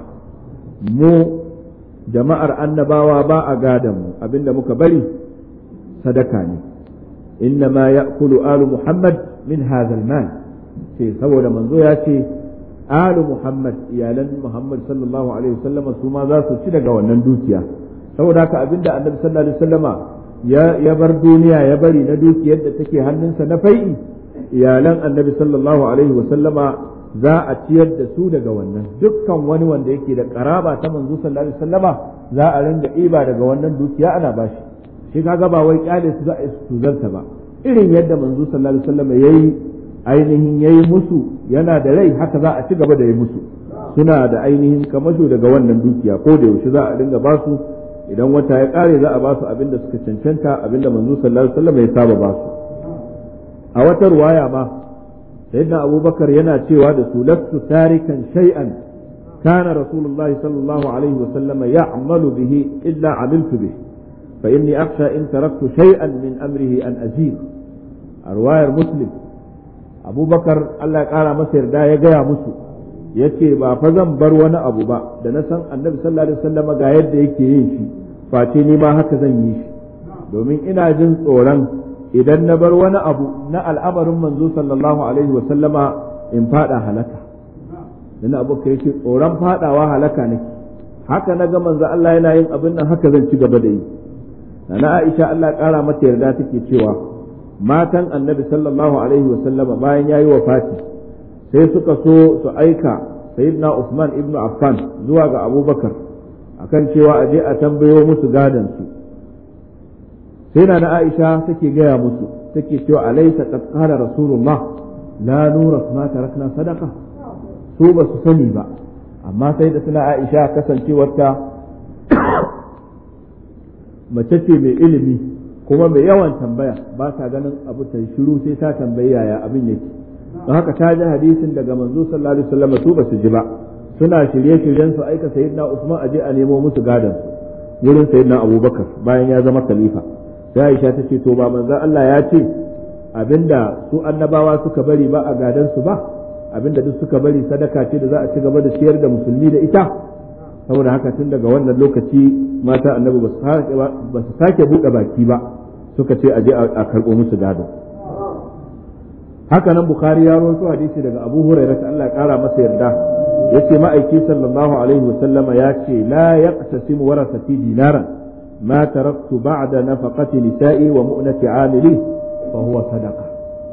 mu jama'ar annabawa ba a gadan mu abinda muka bari sadaka ne innama ya'kulu alu muhammad min hadha al-mal ce saboda manzo ya ce alu muhammad iyalan muhammad sallallahu alaihi wasallam su ma za su ci daga wannan dukiya saboda haka abinda annabi sallallahu alaihi wasallama ya bar duniya ya bari na dukiyar da take hannunsa na fai'i iyalan annabi sallallahu alaihi wasallama za a ciyar da su daga wannan dukkan wani wanda yake da karaba ta manzo sallallahu alaihi wasallama za a ringa iba daga wannan dukiya ana bashi shi kaga ba wai kyale su za a su zarta ba irin yadda manzo sallallahu alaihi wasallama yayi ainihin yayi musu yana da rai haka za a ci gaba da yi musu suna da ainihin kamasho daga wannan dukiya ko da yaushe za a ringa ba su idan wata ya kare za a ba su abin da suka cancanta abin da manzo sallallahu alaihi wasallam ya saba ba su a wata ruwaya ma sayyidina abubakar yana cewa da su lastu tarikan shay'an kana rasulullahi sallallahu alaihi wasallam ya'malu bihi illa amiltu bihi fa inni akhsha in taraktu shay'an min amrihi an azir a ruwayar muslim abubakar Allah ya kara masa yarda ya gaya musu yace ba fa zan bar wani abu ba da na san annabi sallallahu alaihi wasallam ga yadda yake yin shi face ni ma haka zan yi shi domin ina jin tsoron idan na bar wani abu na al'amarin manzo sallallahu alaihi wasallama in fada halaka dan abu kai yake tsoron fadawa halaka nake haka na ga manzo Allah yana yin abin nan haka zan ci gaba da yi na Aisha Allah kara mata yarda take cewa matan annabi sallallahu alaihi wasallama bayan yayi wafati sai suka so su aika sayyidina Uthman ibn Affan zuwa ga Abubakar akan cewa aje a tambayo musu gadan su sai na Aisha take gaya musu take cewa alaysa qad qala rasulullah la nuras ma tarakna sadaqa su ba su sani ba amma sai da suna Aisha kasancewarta mace ce mai ilimi kuma mai yawan tambaya ba ta ganin abu ta shiru sai ta tambayi yaya abin yake don haka ta ji hadisin daga manzo sallallahu alaihi wasallam su ba su ji ba suna shirye-shiryen su aika sayyidina Usman aje a nemo musu gadan su wurin sayyidina Abubakar bayan ya zama khalifa sai Aisha ta ce to ba manzo Allah ya ce abinda su annabawa suka bari ba a gadan su ba abinda duk suka bari sadaka ce da za a ci gaba da ciyar da musulmi da ita saboda haka tun daga wannan lokaci mata annabi ba su sake buɗe baki ba suka ce aje a karɓo musu gado haka nan bukhari ya rawaito hadisi daga abu hurairah Allah ya kara masa yarda yace ma'aiki sallallahu alaihi wa sallama ya ce la yaqtasimu warasati dinaran ma taraktu ba'da nafaqati nisa'i wa mu'nati 'amili fa huwa sadaqa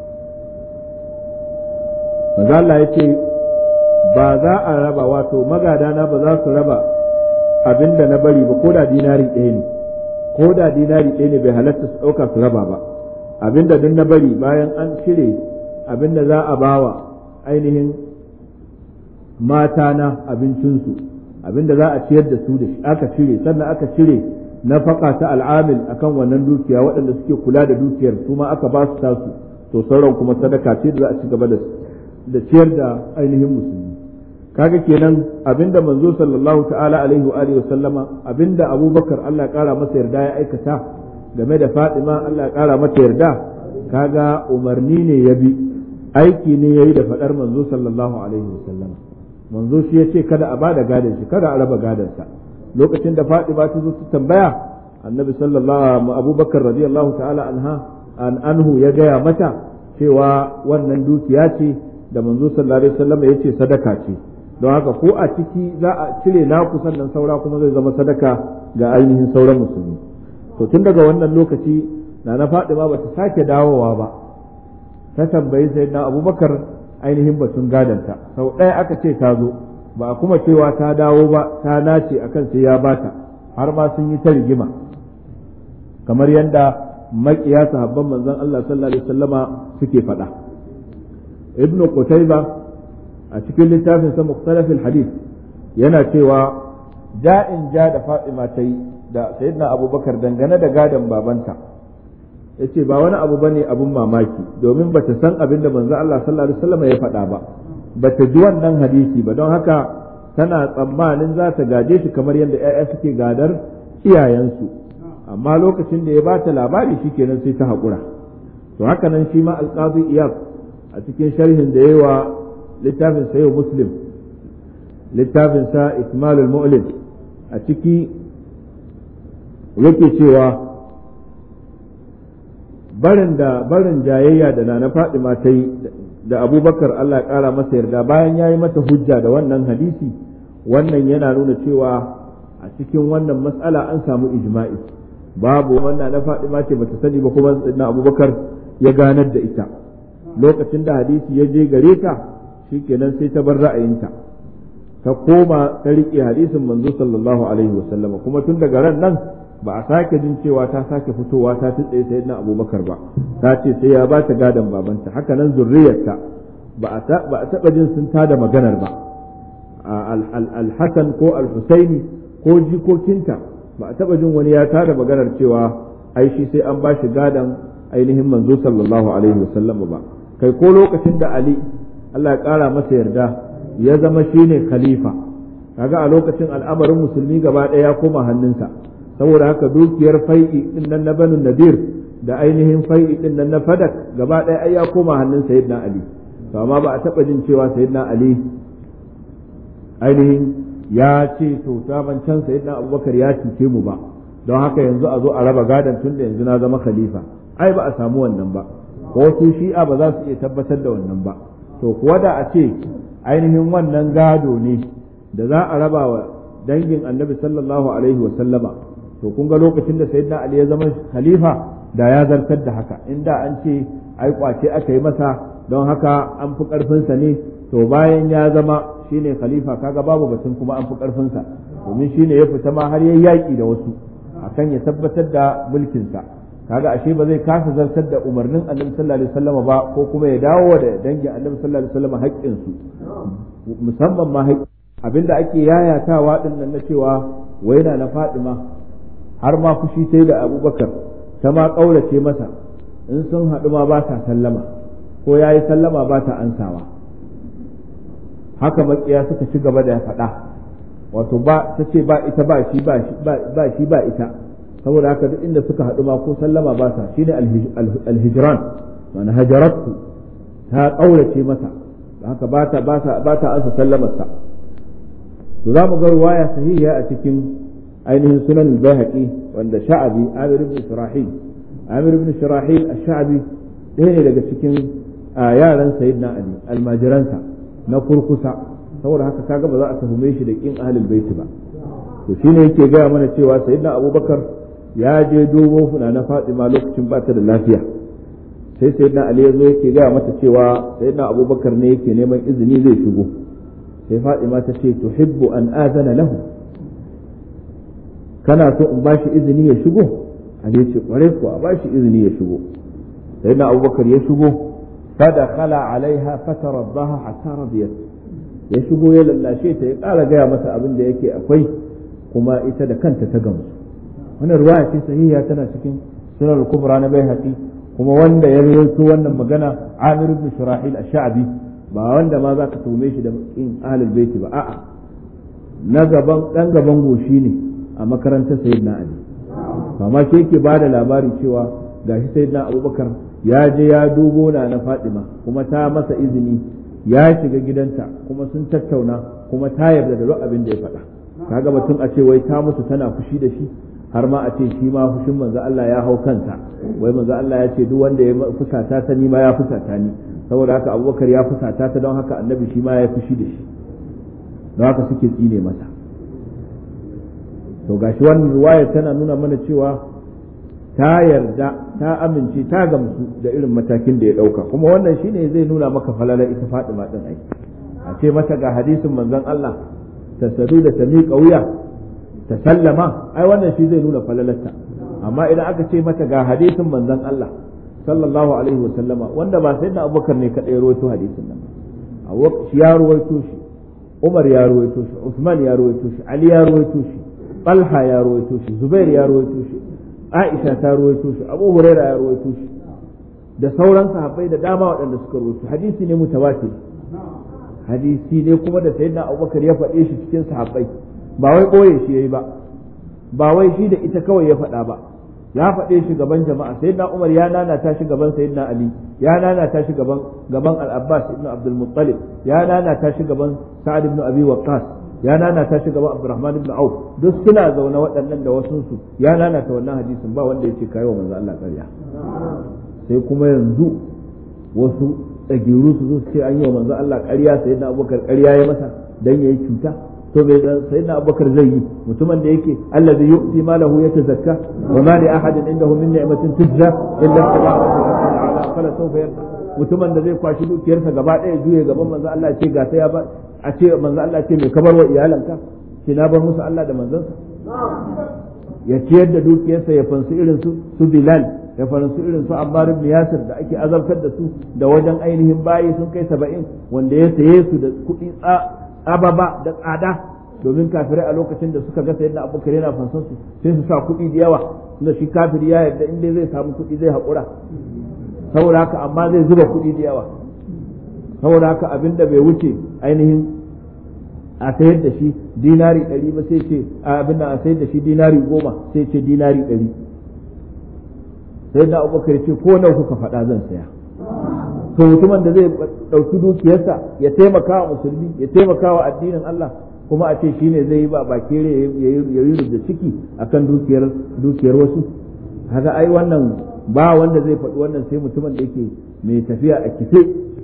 manzo Allah yace ba za a raba wato magadana ba za su raba abinda na bari ba ko da dinari ɗaya ne ko da dinari ɗaya ne bai halatta su ɗauka su raba ba abinda duk na bari bayan an cire abinda za a bawa ainihin mata na abincinsu abinda za a ciyar da su da shi aka cire sannan aka cire nafaka ta al'amil akan wannan dukiya waɗanda suke kula da dukiyar su ma aka ba su tasu to sauran kuma sadaka ce da za a ci gaba da ciyar da ainihin musulmi kaga kenan abinda manzo sallallahu ta'ala alaihi wa alihi sallama abinda abubakar Allah ya kara masa yarda ya aikata game da fatima Allah ya kara mata yarda kaga umarni ne ya bi aiki ne yayi da fadar manzo sallallahu alaihi wa sallama manzo shi yace kada a bada gadon shi kada a raba gadon sa lokacin da fatima ta zo ta tambaya annabi sallallahu abubakar radiyallahu ta'ala anha an anhu ya gaya mata cewa wannan dukiya ce da manzo sallallahu alaihi wasallam ya ce sadaka ce don haka ko a ciki za a cire naku sannan saura kuma zai zama sadaka ga ainihin sauran musulmi to tun daga wannan lokaci na na Fadima ba ta sake dawowa ba ta tambayi sayyidina Abubakar ainihin batun gadanta sau ɗaya aka ce ta zo ba kuma cewa ta dawo ba ta nace akan sai ya bata har ma sun yi ta rigima kamar yadda makiya sahabban manzon Allah sallallahu alaihi wasallama suke faɗa ibnu qutayba a cikin littafin sa mukhtalaf hadith yana cewa ja'in ja da Fatima ta yi da sayyidina Abubakar dangane da gadon babanta yace ba wani abu bane abun mamaki domin bata san abin da manzon Allah sallallahu alaihi wasallama ya faɗa ba bata ji wannan hadisi ba don haka tana tsammanin za ta gaje shi kamar yadda 'ya'ya suke gadar iyayensu amma lokacin da ya ba ta labari shikenan sai ta haƙura to haka nan shi ma alƙazi iyab a cikin sharhin da yawa littafin sayo muslim littafin sa ikmalul mu'lim a ciki yake cewa barin da barin jayayya da nana Fadima ta yi da abubakar Allah ƙara masa yarda bayan ya yi mata hujja da wannan hadisi wannan yana nuna cewa a cikin wannan matsala an samu ijma'i babu wannan na Fadima ce bata sani ba kuma na abubakar ya ganar da ita lokacin da hadisi ya je gare ta shikenan sai ta bar ra'ayinta ta koma ta riƙe hadisin manzo sallallahu alaihi wasallam kuma tun daga ran nan ba a sake jin cewa ta sake fitowa ta tutsaye sayyidina abubakar ba ta ce sai ya ba ta gadon babanta haka nan zurriyarta ba a taɓa jin sun tada maganar ba al-hasan ko al-husaini ko jikokinta ba a taɓa jin wani ya tada maganar cewa ai shi sai an ba shi gadon ainihin manzo sallallahu alaihi wasallam ba kai ko lokacin da ali Allah ya ƙara masa yarda ya zama shine khalifa kaga a lokacin al'amarin musulmi gaba ɗaya ya koma hannunsa saboda haka dukiyar fai'i din nan na banu nadir da ainihin fai'i din nan na fadak gaba ɗaya ai ya koma hannun sayyidina ali to amma ba a taɓa jin cewa sayyidina ali ainihin ya ce to saban can sayyidina abubakar ya cuce mu ba don haka yanzu a zo a raba gadon tun da yanzu na zama khalifa ai ba a samu wannan ba ko su shi'a ba za su iya tabbatar da wannan ba to kuwa da a ce ainihin wannan gado ne da za a raba wa dangin annabi sallallahu alaihi wa sallama to kun ga lokacin da sayyidina ali ya zama khalifa da ya zartar da haka inda an ce ai kwace aka yi masa don haka an fi karfinsa ne to bayan ya zama shine khalifa kaga babu batun kuma an fi karfinsa domin shine ya fita ma har yayi yaki da wasu akan ya tabbatar da mulkinsa kaga ashe ba zai kasa zartar da umarnin annabi sallallahu alaihi wasallam ba ko kuma ya dawo da dangin annabi sallallahu alaihi wasallam haƙƙin su musamman ma haƙƙin abinda ake yayatawa din nan na cewa waina na Fadima har ma fushi sai da Abubakar ta ma kaurace masa in sun haɗu ma ba ta sallama ko yayi sallama ba ta ansawa haka makiya suka ci gaba da faɗa wato ba ta ce ba ita ba shi ba shi ba ita saboda haka duk inda suka haɗu ma ko sallama ba sa shine alhijran ma'ana hajaratu ta ƙaurace masa haka ba ta ba ta ba ta ansa sallamarsa to za mu ga ruwaya sahiha a cikin ainihin sunan al-baihaqi wanda sha'abi amir ibn shirahil amir ibn shirahil ash-sha'bi ɗaya ne daga cikin yaran sayyidina ali almajiransa na kurkusa saboda haka kaga ba za a tuhume shi da kin ahlul baiti ba to shine yake gaya mana cewa sayyidina abubakar ya je dogo funa na Fatima lokacin ba ta da lafiya sai sayyidina Ali ya zo yake gaya mata cewa sayyidina Abubakar ne yake neman izini zai shigo sai Fatima ta ce tuhibbu an azana lahu kana so in bashi izini ya shigo Ali ya ce kware ko a bashi izini ya shigo sayyidina Abubakar ya shigo فدخل عليها فترضاها حتى رضيت ya shigo ya lallashe ta ya ƙara gaya masa abin da yake akwai kuma ita da kanta ta gamsu wannan ruwaya ce sahiha tana cikin sunan kubra na baihaqi kuma wanda ya rawaito wannan magana Amir ibn Shurahil ash-Sha'bi ba wanda ma zaka tume shi da in ahlul baiti ba a'a na gaban dan gaban goshi ne a makarantar sayyidina Ali amma shi yake bada labari cewa gashi sayyidina Abubakar ya je ya dubo na na Fatima kuma ta masa izini ya shiga gidanta kuma sun tattauna kuma ta yarda da duk abin da ya faɗa kaga batun a ce wai ta musu tana fushi da shi har ma a ce shi ma fushin manzo Allah ya hau kansa wai manzo Allah ya ce duk wanda ya fusata ta ni ma ya fusata ni saboda haka Abubakar ya fusata ta don haka Annabi shi ma ya fushi da shi don haka suke tsine masa to gashi wannan riwaya tana nuna mana cewa ta yarda ta amince ta gamsu da irin matakin da ya dauka kuma wannan shine zai nuna maka falala ita Fatima din ai a ce mata ga hadisin manzon Allah ta sadu da ta miƙa wuya ta sallama ai wannan shi zai nuna falalarta amma idan aka ce mata ga hadisin manzon Allah sallallahu alaihi wa sallama wanda ba sai da Abubakar ne kadai ya rawaito hadisin nan Abubakar shi ya rawaito shi Umar ya rawaito shi Usman ya rawaito shi Ali ya rawaito shi Talha ya rawaito shi Zubair ya rawaito shi Aisha ta rawaito shi Abu Huraira ya rawaito shi da sauran sahabbai da dama waɗanda suka rawaito hadisi ne mutawatir hadisi ne kuma da sayyidina Abubakar ya faɗe shi cikin sahabbai ba wai ɓoye shi yayi ba ba wai shi da ita kawai ya faɗa ba ya faɗe shi gaban jama'a sayyidina Umar ya nanata shi gaban sayyidina Ali ya nanata shi gaban gaban Al-Abbas ibn Abdul Muttalib ya nanata shi gaban Sa'ad ibn Abi Waqqas ya nanata shi gaban Abdurrahman ibn Auf duk suna zaune waɗannan da wasu su ya nanata wannan hadisin ba wanda yake kai wa manzo Allah ƙarya sai kuma yanzu wasu tsagiru su zo su ce an yi wa manzo Allah ƙarya sayyidina Abubakar ƙarya ya masa dan yayi cuta to bai sayyidina abubakar zai yi mutumin da yake allazi yu'ti malahu yatazakka wa ma li ahadin indahu min ni'matin tujza illa taba'a fala sawfa yarda mutumin da zai kwashi dukiyarsa gaba ɗaya juye gaban manzo Allah ce ga sai ya ba a ce manzo Allah ce mai kabar wa iyalanka ce na bar musu Allah da manzansa ya ciyar da dukiyarsa ya fansu irin su su Bilal ya fansu irin su Ammar ibn Yasir da ake azabtar da su da wajen ainihin bayi sun kai saba'in wanda ya saye su da kuɗi ababa da tsada domin kafirai a lokacin da suka ga sayyidina abubakar yana fansan su sai su sa kuɗi da yawa tunda shi kafiri ya yarda in dai zai samu kuɗi zai haƙura saboda haka amma zai zuba kuɗi da yawa saboda haka abinda bai wuce ainihin a sayar da shi dinari ɗari ba sai ce abinda a sayar da shi dinari goma sai ce dinari ɗari sayyidina abubakar ce ko nawa kuka faɗa zan saya to mutumin da zai ɗauki dukiyarsa ya taimaka wa musulmi ya taimaka wa addinin Allah kuma a ce shine zai yi ba bakere ya yi da ciki akan dukiyar dukiyar wasu haka ai wannan ba wanda zai faɗi wannan sai mutumin da yake mai tafiya a kife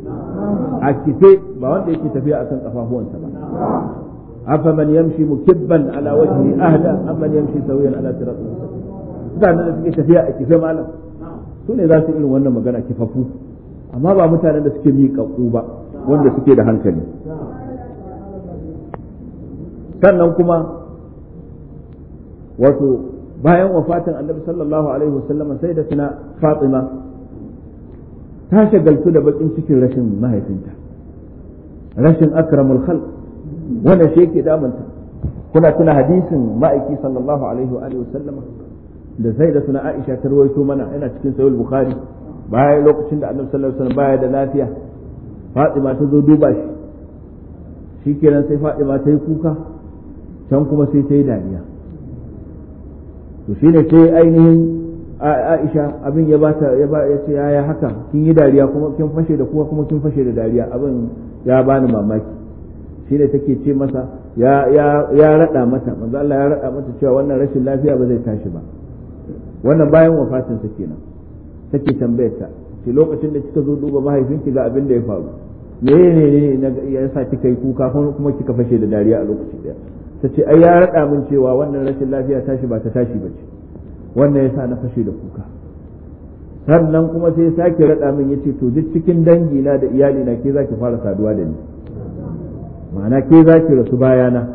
a kife ba wanda yake tafiya akan kafafuwansa ba afa man yamshi mukibban ala wajhi ahda amman yamshi sawiyan ala siratin mutanen da suke tafiya a kife malam su ne za su irin wannan magana kifafu amma ba mutanen da suke miƙaƙu ba wanda suke da hankali sannan kuma wato bayan wafatin annabi sallallahu alaihi wasallam sai da suna fatima ta shagaltu da bakin cikin rashin mahaifinta rashin akramul khalq wanda shi yake damunta kuna tuna hadisin ma'aiki sallallahu alaihi wa sallama da sai da suna aisha ta rawaito mana yana cikin sahih bukhari bayan lokacin da annabi sallallahu alaihi wasallam baya da lafiya Fatima ta zo duba shi shikenan sai Fatima ta yi kuka can kuma sai ta yi dariya to shine sai ainihin Aisha abin ya bata ya ba ya ce yaya haka kin yi dariya kuma kin fashe da kuka kuma kin fashe da dariya abin ya bani mamaki shine take ce masa ya ya ya rada mata manzo Allah ya rada mata cewa wannan rashin lafiya ba zai tashi ba wannan bayan wafatin sa kenan take tambayar ta ce lokacin da kika zo duba mahaifinki ga abin da ya faru me ne ne ya sa kika yi kuka kuma kika fashe da dariya a lokaci daya ta ce ai ya raɗa min cewa wannan rashin lafiya tashi ba ta tashi ba ce wannan ya sa na fashe da kuka sannan kuma sai sake raɗa min ya ce to duk cikin dangi na da iyali na ke za ki fara saduwa da ni ma'ana ke za ki rasu bayana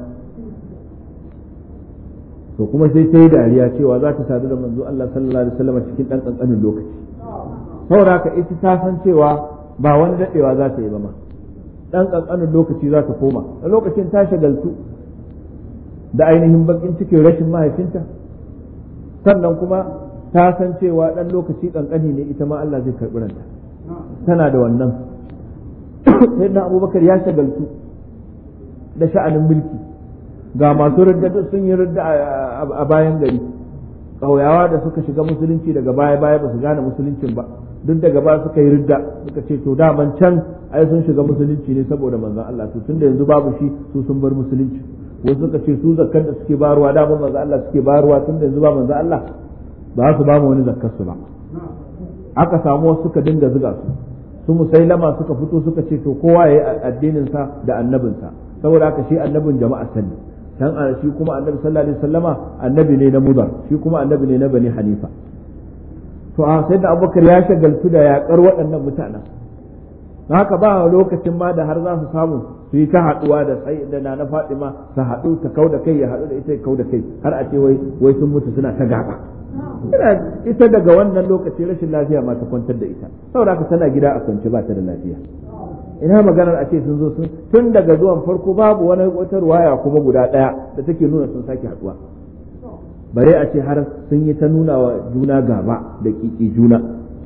to kuma sai ta yi dariya cewa za ta sadu da manzo Allah sallallahu alaihi wasallam cikin dan kankanin lokaci saboda haka ita ta san cewa ba wani dadewa za ta yi ba ma ɗan ƙanƙanin lokaci za ta koma a lokacin ta shagaltu da ainihin bakin cikin rashin mahaifinta sannan kuma ta san cewa ɗan lokaci ƙanƙani ne ita ma Allah zai karɓi ranta tana da wannan sai na abubakar ya shagaltu da sha'anin mulki ga masu ridda sun yi ridda a bayan gari ƙauyawa da suka shiga musulunci daga baya baya ba su gane musuluncin ba duk daga baya suka yi ridda suka ce to daman can ai sun shiga musulunci ne saboda manzon Allah to tunda yanzu babu shi su sun bar musulunci wasu suka ce su zakkar da suke baruwa da manzon Allah suke baruwa tunda yanzu ba manzon Allah ba su ba mu wani zakkar su ba aka samu wasu suka dinga zuga su su musailama suka fito suka ce to kowa ya yi addinin sa da annabinsa saboda haka shi annabin jama'a sani can shi kuma annabi sallallahu alaihi wasallama annabi ne na mudar shi kuma annabi ne na bani hanifa to a sai da abubakar ya shagaltu da yakar waɗannan mutanen haka ba lokacin ma da har za su samu su yi ta haɗuwa da sai da na fatima su haɗu ta kau da kai ya haɗu da ita ya kau da kai har a ce wai wai sun mutu suna ta gaba ita daga wannan lokaci rashin lafiya ma ta kwantar da ita saboda haka tana gida a kwance ba ta da lafiya ina maganar a ce sun zo sun tun daga zuwan farko babu wani wata ruwaya kuma guda ɗaya da take nuna sun sake haɗuwa bare a ce har sun yi ta nuna wa juna gaba da kiki juna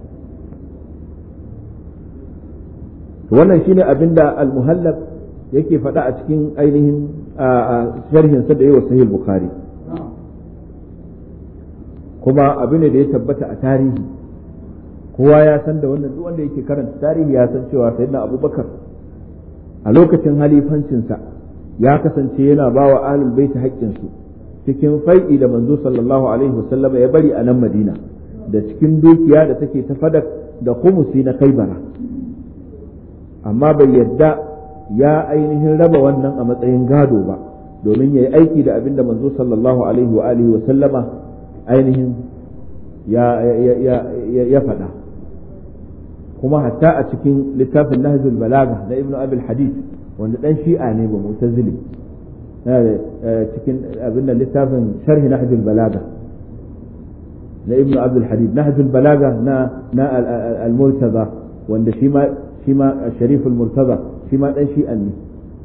wannan shine abin da al-muhallab yake faɗa a cikin ainihin sharhin sa da yawa sahih bukhari kuma abu ne da ya tabbata a tarihi kowa ya san da wannan duk wanda yake karanta tarihi ya san cewa sayyidina abubakar a lokacin halifancinsa ya kasance yana ba wa ahlul baiti haƙƙinsu cikin fai'i da manzo sallallahu alaihi wasallama ya bari a nan madina da cikin dukiya da take ta fadak da khumusi na kaibara amma bai yadda ya ainihin raba wannan a matsayin gado ba domin ya yi aiki da abin da manzo sallallahu alaihi wa alihi wasallama ainihin ya faɗa kuma hatta a cikin littafin nahjul balaga na ibnu abil hadid wanda dan shi'a ne ba mutazili cikin abin da littafin sharhi nahjul balaga na ibnu abdul hadid nahjul balaga na na al-murtaza wanda shi ma shi ma sharif al-murtaza shi ma dan shi'a ne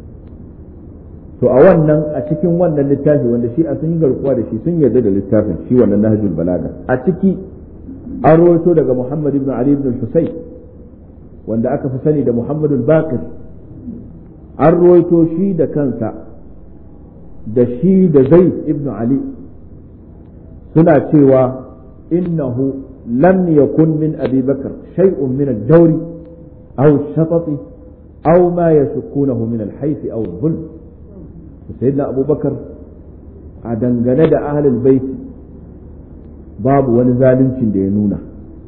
to a wannan a cikin wannan littafi wanda shi a sun yi garkuwa da shi sun yarda da littafin shi wannan nahjul balaga a ciki an rawaito daga muhammad ibn ali ibn husayn wanda aka fi sani da muhammad al-baqir an rawaito shi da kansa da shi da zaid ibn ali suna cewa innahu lam yakun min abi bakr shay'un min ad-dawri aw ash-shatati aw ma yashukkunahu min al-hayth aw al-dhulm sayyidina abubakar a dangane da ahlul baiti babu wani zaluncin da ya nuna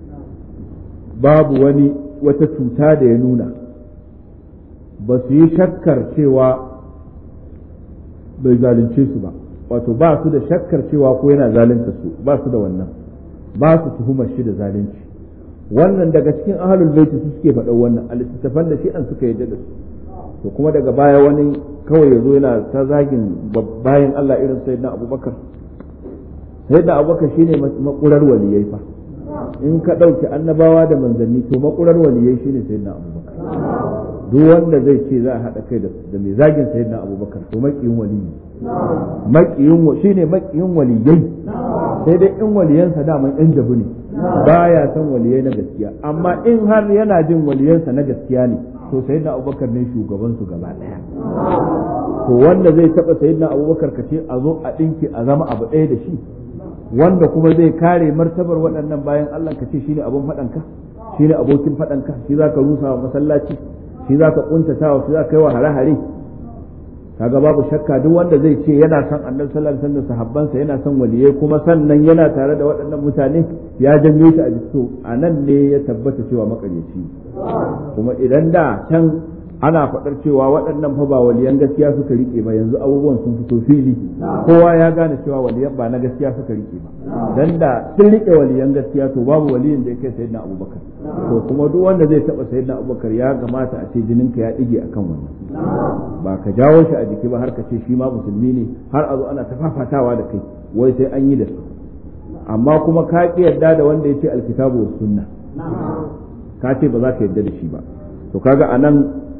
babu wani wata cuta da ya nuna ba su yi shakkar cewa bai zalunce su ba wato ba su da shakkar cewa ko yana zalunta su ba su da wannan ba su tuhumar shi da zalunci wannan daga cikin ahlul baiti su suke faɗa wannan a littattafan da shi an suka yadda da su to kuma daga baya wani kawai ya zo yana ta zagin bayan Allah irin sayyidina abubakar sayyidina abubakar shine makurar waliyai fa in ka ɗauki annabawa da manzanni to makurar waliyai shine sayyidina abubakar duk wanda zai ce za a haɗa kai da mai zagin sayyidina abubakar to makiyin waliyi makiyin shine makiyin waliyai sai dai in waliyansa daman yan jabu ne baya son waliyai na gaskiya amma in har yana jin waliyansa na gaskiya ne to sayyidina abubakar ne shugaban su gaba daya to wanda zai taba sayyidina abubakar kace a zo a dinki a zama abu ɗaya da shi wanda kuma zai kare martabar waɗannan bayan Allah kace shine abun faɗanka shine abokin faɗanka shi zaka rusa wa masallaci shi zaka kuntata wa shi zaka yi wa hare-hare kaga babu shakka duk wanda zai ce yana son annabi sallallahu alaihi wasallam sahabbansa yana son waliyai kuma sannan yana tare da waɗannan mutane ya janyo shi a jiki a nan ne ya tabbata cewa makaryaci kuma idan da can ana faɗar cewa waɗannan fa ba waliyan gaskiya suka rike ba yanzu abubuwan sun fito fili kowa ya gane cewa waliyan ba na gaskiya suka rike ba dan da sun rike waliyan gaskiya to babu waliyin da ya kai sayyidina abubakar to kuma duk wanda zai taɓa sayyidina abubakar ya kamata a ce jininka ya ɗige akan wannan ba ka jawo shi a jiki ba har ka ce shi ma musulmi ne har a zo ana ta fafatawa da kai wai sai an yi da su amma kuma ka ƙi yarda da wanda ya ce alkitabu was sunna ka ce ba za ka yarda da shi ba to kaga anan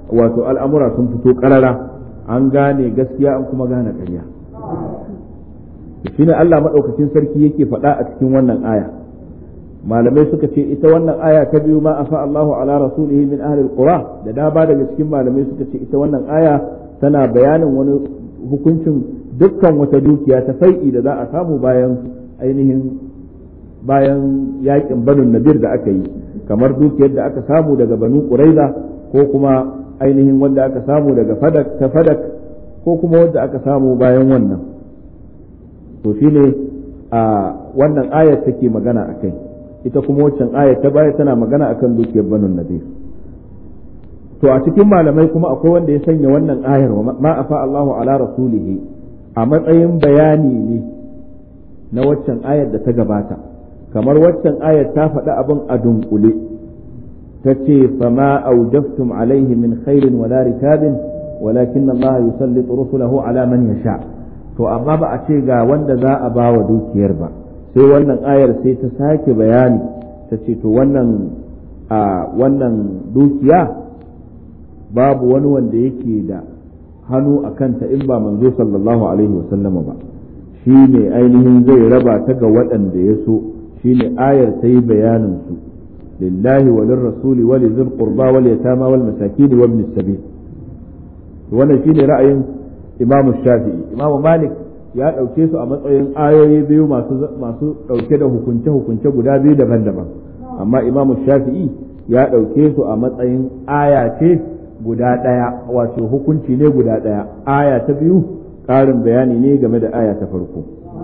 wato al'amura sun fito karara an gane gaskiya an kuma gane ƙarya shine Allah maɗaukakin sarki yake faɗa a cikin wannan aya malamai suka ce ita wannan aya ta biyu ma afa Allahu ala rasulihi min ahli alqura da da ba daga cikin malamai suka ce ita wannan aya tana bayanin wani hukuncin dukkan wata dukiya ta fai'i da za a samu bayan ainihin bayan yakin banu nadir da aka yi kamar dukiyar da aka samu daga banu quraiza ko kuma ainihin wanda aka samu daga fadak ta fadak ko kuma wanda aka samu bayan wannan to shine a wannan ayar take magana akai ita kuma waccan ayar ta baya tana magana akan dukiyar banu nadir to a cikin malamai kuma akwai wanda ya sanya wannan ayar ma afa Allahu ala rasulihi a matsayin bayani ne na waccan ayar da ta gabata kamar waccan ayar ta faɗi abin a dunkule ta ce fama aujaftum alaihi min khairin wala rikabin walakin Allah yusallitu rusulahu ala man yasha to amma ba a ce ga wanda za a ba wa dukiyar ba sai wannan ayar sai ta sake bayani ta ce to wannan a wannan dukiya babu wani wanda yake da hannu a kanta in ba manzo sallallahu alaihi wasallama ba shi ne ainihin zai raba ta ga waɗanda ya so shi ne ayar ta yi bayanin su lillahi wa lirrasuli wa lizil qurba wal yatama wal masakin wa ibn sabil wannan shine ra'ayin imam shafi'i imam malik ya ɗauke su a matsayin ayoyi biyu masu masu ɗauke da hukunce hukunce guda biyu daban-daban amma imam shafi'i ya ɗauke su a matsayin aya ce guda ɗaya wato hukunci ne guda ɗaya aya ta biyu ƙarin bayani ne game da aya ta farko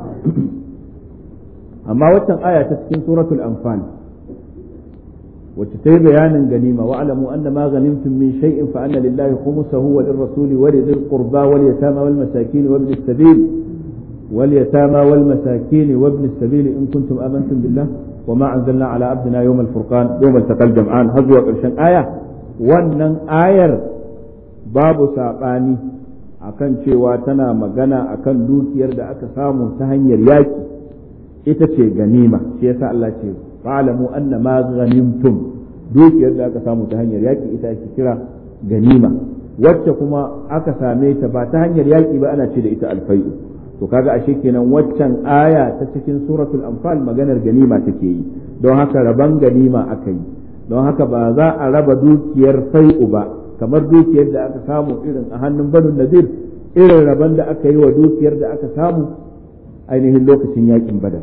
amma waccan aya ta cikin suratul anfal wacce ta yi bayanin ganima wa alamu anna ma ghanimtum min shay'in fa anna lillahi khumsahu wa lirrasuli wa lidhil qurba wal yatama wal masakin wa ibn as-sabil wal yatama wal masakin wa ibn as-sabil in kuntum amantum billah وما أنزلنا على عبدنا يوم الفرقان يوم التقى الجمعان هزوا قرشن آية wannan ayar babu saɓani akan cewa tana magana akan dukiyar da aka samu ta hanyar yaƙi ita ce ganima shi yasa Allah ce fa'lamu anna ma ghanimtum dukiyar da aka samu ta hanyar yaƙi ita ake kira ganima wacce kuma aka same ta ba ta hanyar yaƙi ba ana ce da ita alfai'u to kaga ashe kenan waccan aya ta cikin suratul anfal maganar ganima take yi don haka raban ganima aka yi don haka ba za a raba dukiyar fai'u ba kamar dukiyar da aka samu irin a hannun banu nazir irin raban da aka yi wa dukiyar da aka samu ainihin lokacin yakin badar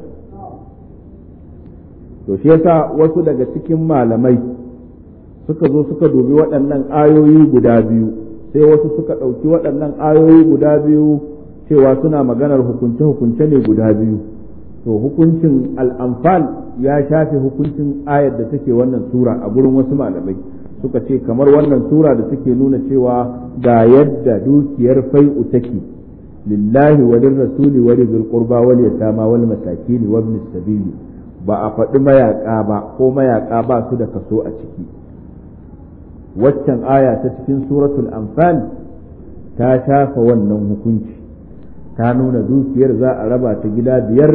to shi yasa wasu daga cikin malamai suka zo suka dubi waɗannan ayoyi guda biyu sai wasu suka ɗauki waɗannan ayoyi guda biyu cewa suna maganar hukunce-hukunce ne guda biyu to hukuncin al'amfal ya shafe hukuncin ayar da take wannan sura a gurin wasu malamai suka ce kamar wannan sura da take nuna cewa ga yadda dukiyar fai'u take lillahi wa rasuli wa lil qurba wal yatama wal masakin wa ibn sabili ba a faɗi mayaka ba ko mayaka ba su da kaso a ciki waccan aya ta cikin suratul anfal ta shafa wannan hukunci ta nuna dukiyar za a raba ta gida biyar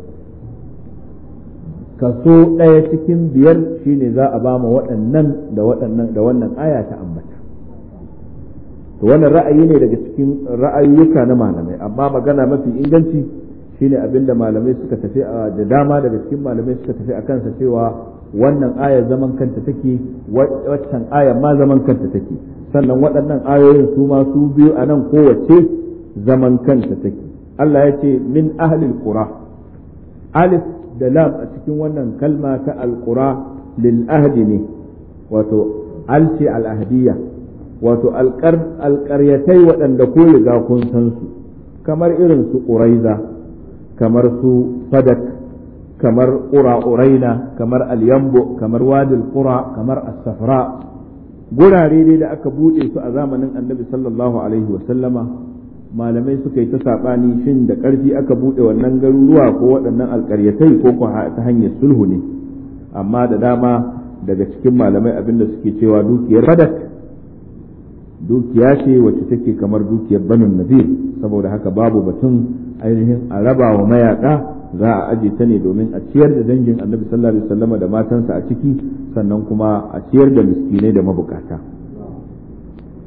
kaso ɗaya cikin biyar shine za a bama waɗannan da waɗannan da wannan aya ta ambata to wannan ra'ayi ne daga cikin ra'ayoyuka na malamai amma magana mafi inganci shine abinda malamai suka tafi da dama daga cikin malamai suka tafi a kansa cewa wannan aya zaman kanta take waccan aya ma zaman kanta take sannan waɗannan ayoyin su ma su biyu a nan kowace zaman kanta take Allah ya ce min ahlil qura alif da lam a cikin wannan kalma ta alqura lil ahdi ne wato alce al ahdiya wato alƙaryatai waɗanda ko riga kun san su kamar irin su ƙuraiza kamar su fadak kamar ƙura ƙuraina kamar alyambo kamar wadil ƙura kamar as-safra gurare ne da aka buɗe su a zamanin annabi sallallahu alaihi wa sallama malamai suka yi ta saɓani shin da ƙarfi aka buɗe wannan garuruwa ko waɗannan alƙaryatai ko ko ta hanyar sulhu ne amma da dama daga cikin malamai abinda suke cewa dukiyar fadak dukiya ce wacce take kamar dukiyar banin nazir saboda haka babu batun ainihin a raba wa mayaka za a aje ta ne domin a ciyar da dangin annabi sallallahu alaihi wasallam da matansa a ciki sannan kuma a ciyar da miskinai da mabukata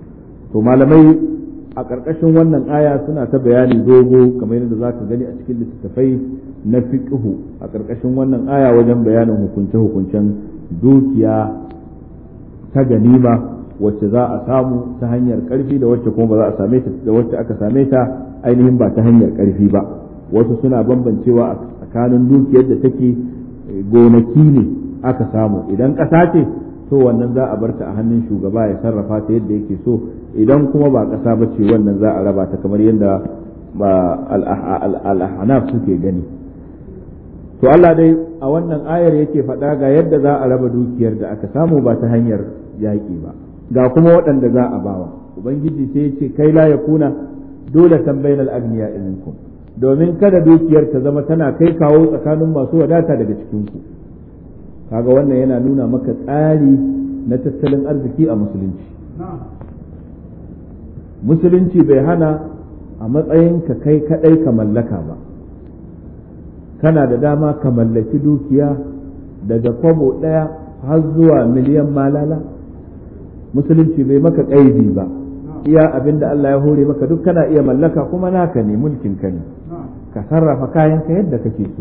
to malamai a ƙarƙashin wannan aya suna ta bayani dogo kamar yadda za ka gani a cikin littattafai na fiqhu a ƙarƙashin wannan aya wajen bayanin hukunce-hukuncen dukiya ta ganima wacce za a samu ta hanyar ƙarfi da wacce kuma ba za a same ta da wacce aka same ta ainihin ba ta hanyar ƙarfi ba wasu suna bambancewa a tsakanin dukiyar da take gonaki ne aka samu idan ƙasa ce to wannan za a bar ta a hannun shugaba ya sarrafa ta yadda yake so idan kuma ba ƙasa ba ce wannan za a raba ta kamar yadda al-ahnaf suke gani to Allah dai a wannan ayar yake faɗa ga yadda za a raba dukiyar da aka samu ba ta hanyar yaƙi ba ga kuma waɗanda za a bawa ubangiji sai ya ce kai la yakuna dole tambayin al-agniya minkum domin kada dukiyar ta zama tana kai kawo tsakanin masu wadata daga cikin ku kaga wannan yana nuna maka tsari na tattalin arziki a musulunci musulunci bai hana a matsayin ka kai kadai ka mallaka ba kana da dama ka mallaki dukiya daga kwabo ɗaya har zuwa miliyan malala musulunci bai maka ƙaidi ba iya abin da Allah ya hore maka duk kana iya mallaka kuma naka ne mulkin ka ne ka sarrafa kayanka yadda kake so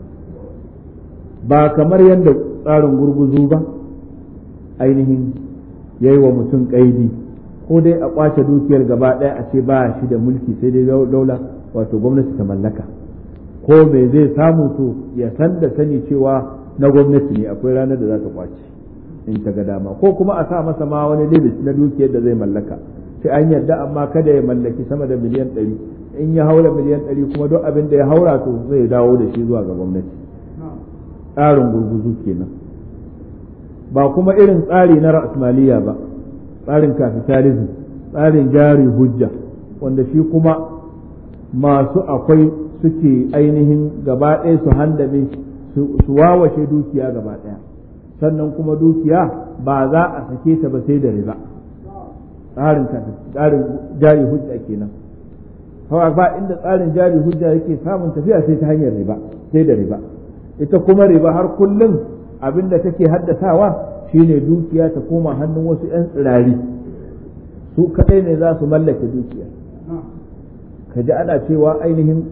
ba kamar yadda tsarin gurguzu ba ainihin yayi wa mutum ƙaidi ko dai a ƙwace dukiyar gaba ɗaya a ce ba shi da mulki sai dai daula wato gwamnati ta mallaka ko me zai samu to ya san da sani cewa na gwamnati ne akwai ranar da za ta ƙwace in ta ga dama ko kuma a sa masa ma wani limit na dukiyar da zai mallaka sai an yarda amma kada ya mallaki sama da miliyan ɗari in ya haura miliyan ɗari kuma duk abin da ya haura to zai dawo da shi zuwa ga gwamnati tsarin gurguzu kenan ba kuma irin tsari na ra'asmaliya ba tsarin capitalism tsarin jari hujja wanda shi kuma masu akwai suke ainihin gaba ɗaya su handame su wawashe dukiya gaba ɗaya sannan kuma dukiya ba za a sake ta ba sai da riba tsarin tsarin jari hujja kenan hawa ba inda tsarin jari hujja yake samun tafiya sai ta hanyar riba sai da riba ita kuma riba har kullum abin da take haddasawa shine dukiya ta koma hannun wasu 'yan tsirari su kadai ne za su mallake dukiya ka ji ana cewa ainihin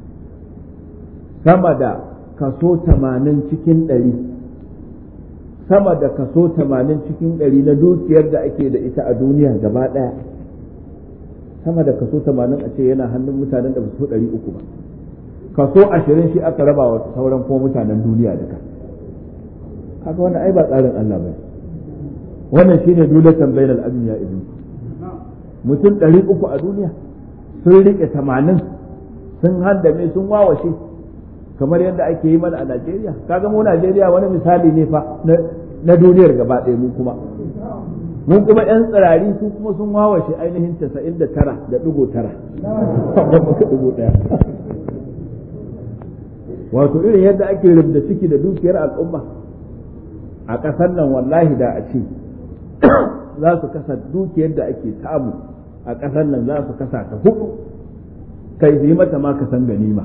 sama da kaso tamanin cikin ɗari sama da kaso tamanin cikin ɗari na dukiyar da ake da ita a duniya gaba ɗaya sama da kaso tamanin a ce yana hannun mutanen da ba su ɗari uku ba kaso ashirin shi aka raba wa sauran kuma mutanen duniya duka kaga wannan ai ba tsarin Allah ba wannan shine dulatan bainal agniya ibn mutum ɗari uku a duniya sun riƙe tamanin sun haddame sun wawashe kamar yadda ake yi mana a Najeriya kaga mu Najeriya wani misali ne fa na duniyar gaba ɗaya mu kuma mun kuma yan tsirari su kuma sun wawashe ainihin casa'in da tara da ɗigo tara ɗigo ɗaya wato irin yadda ake rubda ciki da dukiyar al'umma a ƙasar nan wallahi da a ce za su kasa dukiyar da ake samu a ƙasar nan za su kasa ta hudu kai su yi mata ma ka san ganima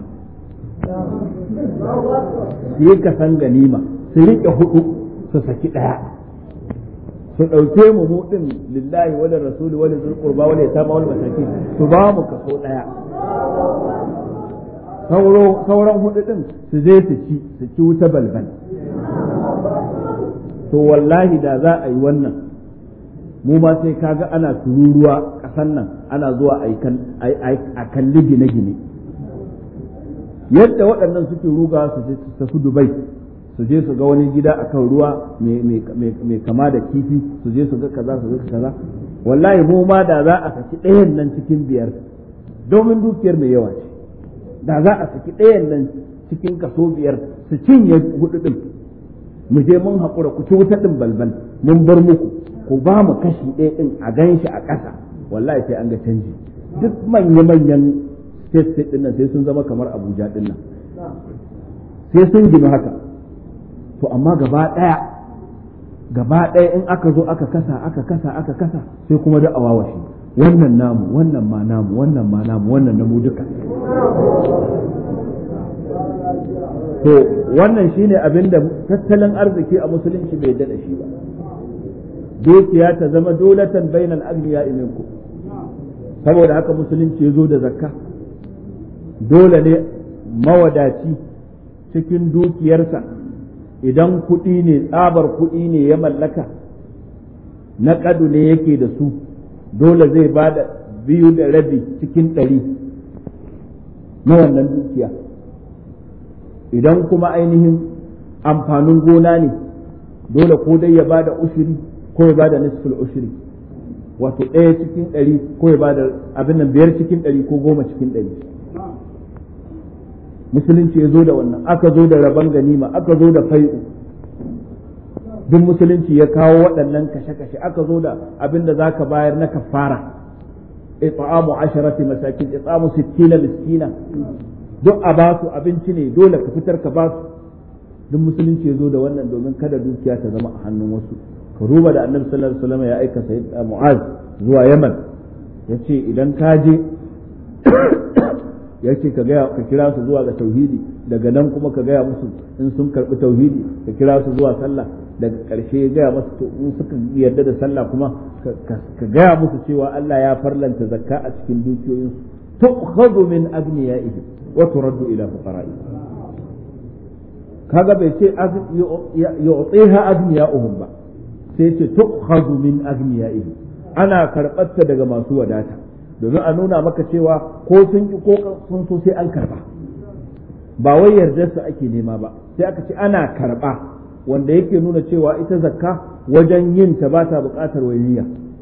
su yi ka san ganima su riƙe hudu su saki ɗaya su ɗauke mu mu ɗin lillahi wani rasuli wani zulƙurba wani ya tama wani mataki su ba mu kaso ɗaya sauran hudu ɗin su je su ci su ci wuta balbal to wallahi da za a yi wannan mu ma sai kaga ana tururuwa ƙasan nan ana zuwa a kalli gine-gine yadda waɗannan suke ruga su je su tafi dubai su je su ga wani gida akan ruwa mai kama da kifi su je su ga kaza su ga kaza wallahi mu ma da za a saki ɗayan nan cikin biyar domin dukiyar mai yawa ce da za a saki ɗayan nan cikin kaso biyar su cinye hudu ɗin mu je mun haƙura ku ci wuta ɗin balbal mun bar muku ku ba mu kashi ɗaya ɗin a gan shi a ƙasa wallahi sai an ga canji duk manya-manyan state state ɗin nan sai sun zama kamar abuja ɗin nan sai sun gina haka to amma gaba ɗaya gaba ɗaya in aka zo aka kasa aka kasa aka kasa sai kuma da awawashi wannan namu wannan ma namu wannan ma namu wannan namu duka to wannan shine abin da tattalin arziki a musulunci bai daɗa shi ba dukiya ta zama dolatan bainal agniya minku saboda haka musulunci ya zo da zakka dole ne mawadaci cikin dukiyarsa idan kuɗi ne tsabar kuɗi ne ya mallaka na ƙadu ne yake da su dole zai ba da biyu da rabi cikin ɗari na wannan dukiya idan kuma ainihin amfanin gona ne dole ko dai ya ba da ushiri ko ya ba da nisful ushiri wato ɗaya cikin ɗari ko ya ba da abin nan biyar cikin ɗari ko goma cikin ɗari musulunci ya zo da wannan aka zo da rabon ganima aka zo da fai'u duk musulunci ya kawo waɗannan kashe-kashe aka zo da abin da za ka bayar na kafara it'amu asharati masakin it'amu sittina miskina duk a ba su abinci ne dole ka fitar ka ba su duk musulunci ya zo da wannan domin kada dukiya ta zama a hannun wasu ka duba da annabi sallallahu alaihi wasallam ya aika sayyid mu'az zuwa yaman yace idan ka je ya ce ka gaya ka kira su zuwa ga tauhidi daga nan kuma ka gaya musu in sun karbi tauhidi ka kira su zuwa sallah daga ƙarshe ya gaya musu to in suka yarda da sallah kuma ka gaya musu cewa Allah ya farlanta zakka a cikin dukiyoyin su tu'khadhu min agniyaihim wa turaddu ila fuqara'i kaga bai ce yu'tiha agniya'uhum ba sai ce tu'khadhu min agniyaihim ana karɓarta daga masu wadata domin a nuna maka cewa ko sun ki ko sun so sai an karba ba wai yardar su ake nema ba sai aka ce ana karba wanda yake nuna cewa ita zakka wajen yin ta ba ta buƙatar wai niyya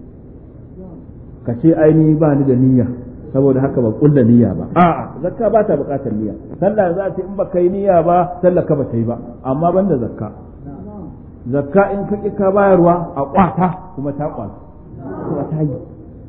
ka ce ainihi ba ni da niyya saboda haka ba kulla niyya ba a'a zakka ba ta buƙatar niyya sallah za ta in ba kai niyya ba sallah ka ba ta yi ba amma banda zakka zakka in ka ƙi ka bayarwa a kwata kuma ta kwata kuma ta yi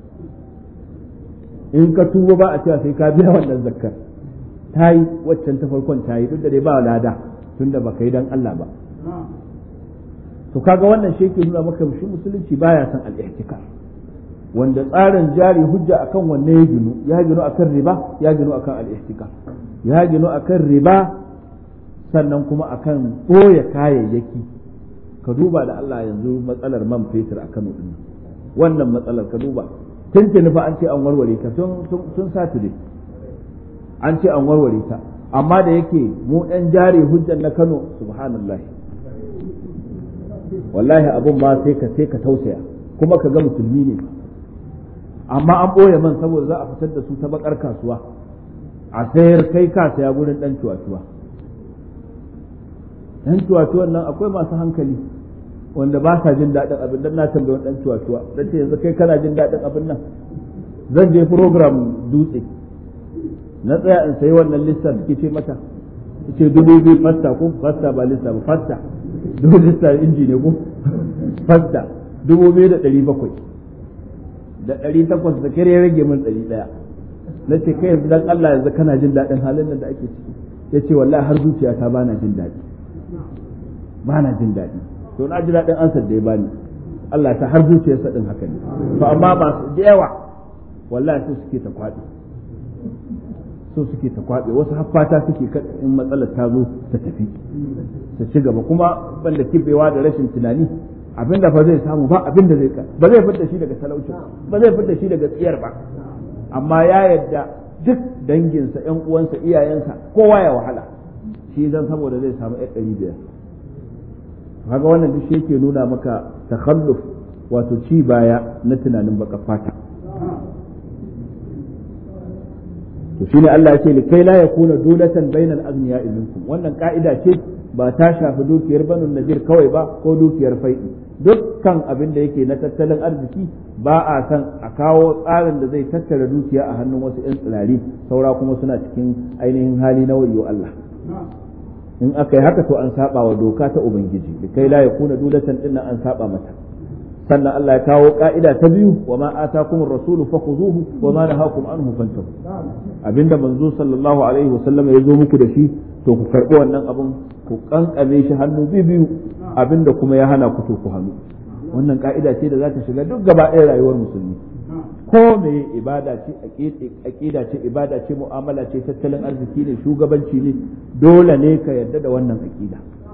in ka tuba ba a cewa sai ka biya wannan zakkar ta yi waccan ta farkon ta yi duk da dai ba lada tunda ba ka yi dan Allah ba to kaga wannan shi yake nuna maka shi musulunci baya son al-ihtikar wanda tsarin jari hujja akan wanne ya ginu ya ginu akan riba ya ginu akan al-ihtikar ya ginu akan riba sannan kuma akan ɓoye kayayyaki ka duba da Allah yanzu matsalar man fetur a Kano din wannan matsalar ka duba tuntuni fa an ce an warware ta tun saturday an ce an warware ta amma da yake mu ɗan jari hujjan na kano subhanallah wallahi abun ma sai ka sai ka tausaya kuma ka ga musulmi ne amma an ɓoye man saboda za a fitar da su ta bakar kasuwa a sayar kai ka saya gurin ɗan cuwa-cuwa ɗan cuwa-cuwan nan akwai masu hankali wanda ba sa jin daɗin abin dan na tambayi dan cuwa-cuwa dan ce yanzu kai kana jin daɗin abin nan zan je program dutse na tsaya in sayi wannan lista da ke ce mata ce dubu biyu fasta ko fasta ba lista ba fasta dubu lista inji ne ko fasta dubu biyu da ɗari bakwai da ɗari takwas da kere rage min ɗari ɗaya na ce kai yanzu dan Allah yanzu kana jin daɗin halin nan da ake ciki ya ce wallahi har zuciyata ba na jin daɗi ba na jin daɗi to na ji daɗin ansar da ya bani Allah ta har zuciyarsa din haka ne to amma ba su da yawa wallahi su suke ta kwaɗe so suke ta kwaɓe wasu haffata suke in matsalar ta zo ta tafi ta ci gaba kuma banda kibewa da rashin tunani abinda fa zai samu ba abinda zai ba zai fitar shi daga talauci ba zai fitar shi daga tsiyar ba amma ya yadda duk danginsa ƴan uwansa iyayensa kowa ya wahala shi dan saboda zai samu ɗan ɗari biyar kaga wannan duk shi yake nuna maka takhalluf wato ci baya na tunanin baka fata to shine Allah ya ce likai la yakuna dulatan bainal aghniya minkum wannan ka'ida ce ba ta shafi dukiyar banu nadir kawai ba ko dukiyar fai'i dukkan abin da yake na tattalin arziki ba a san a kawo tsarin da zai tattara dukiya a hannun wasu 'yan tsirari saura kuma suna cikin ainihin hali na wayo Allah in aka yi haka to an saba wa doka ta ubangiji likai la yakuna dulatan dinnan an saba mata sannan Allah ya kawo ka'ida ta biyu wa ma atakum ar-rasul fakhuzuhu wa ma nahakum anhu fantahu abinda manzo sallallahu alaihi wa sallam ya zo muku da shi to ku karbi wannan abun ku kankame shi hannu biyu abinda kuma ya hana ku to ku hannu wannan ka'ida ce da za ta shiga duk gaba ɗaya rayuwar musulmi ko me ibada ce aqida ce ibada ce mu'amala ce tattalin arziki ne shugabanci ne dole ne ka yarda da wannan aqida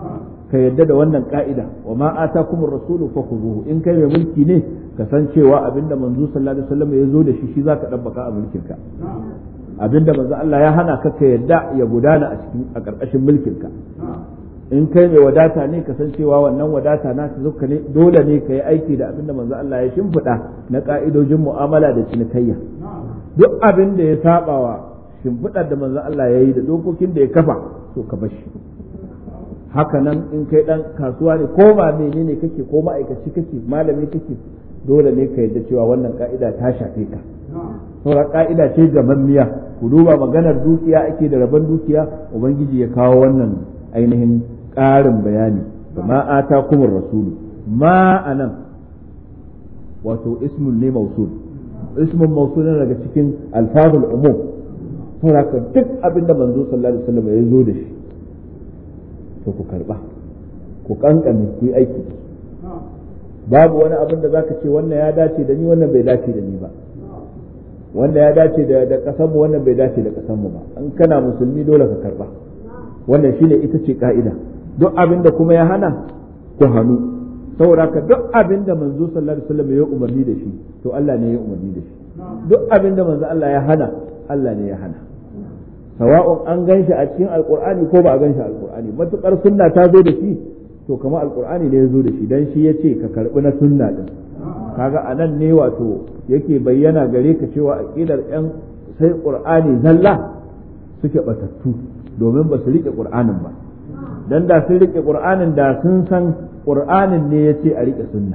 ka yadda da wannan ka'ida wa ma atakumur rasulu fakhuzuhu in kai mai mulki ne ka san cewa abinda manzo sallallahu alaihi wasallam ya zo da shi shi zaka dabbaka a mulkin ka abinda manzo Allah ya hana ka ka yadda ya gudana a cikin a karkashin mulkin ka in kai mai wadata ne ka san cewa wannan wadata na ta zuka ne dole ne ka yi aiki da abinda manzo Allah ya shimfiɗa na ka'idojin mu'amala da cinikayya duk abin da ya sabawa shimfiɗar da manzo Allah ya yi da dokokin da ya kafa to ka bar shi haka nan in kai dan kasuwa ne ko ba menene kake ko ma'aikaci kake malami kake dole ne ka yadda cewa wannan ka'ida ta shafe ka saboda ka'ida ce gamammiya ku duba maganar dukiya ake da rabon dukiya ubangiji ya kawo wannan ainihin ƙarin bayani ma ata kuma rasulu ma anan wato ismun ne mausul ismun mausul ne daga cikin alfazul umum saboda duk abin da manzo sallallahu alaihi wasallam ya zo da shi to ku karba ku kankame ku yi aiki babu wani abin da zaka ce wannan ya dace da ni wannan bai dace da ni ba wanda ya dace da da kasanmu wannan bai dace da kasanmu ba in kana musulmi dole ka karba wannan shine ita ce ka'ida duk abin da kuma ya hana ku hannu saboda ka duk abin da manzo sallallahu alaihi wasallam ya umarni da shi to Allah ne ya umarni da shi duk abin da manzo Allah ya hana Allah ne ya hana sawa'un an gan shi a cikin alkur'ani ko ba a gan shi alkur'ani matukar sunna ta zo da shi to kama alkur'ani ne ya zo da shi dan shi ya ce ka karbi na sunna din kaga anan ne wato yake bayyana gare ka cewa aqidar yan sai qur'ani zalla suke batattu domin ba su rike qur'anin ba dan da sun rike qur'anin da sun san qur'anin ne ya ce a rike sunna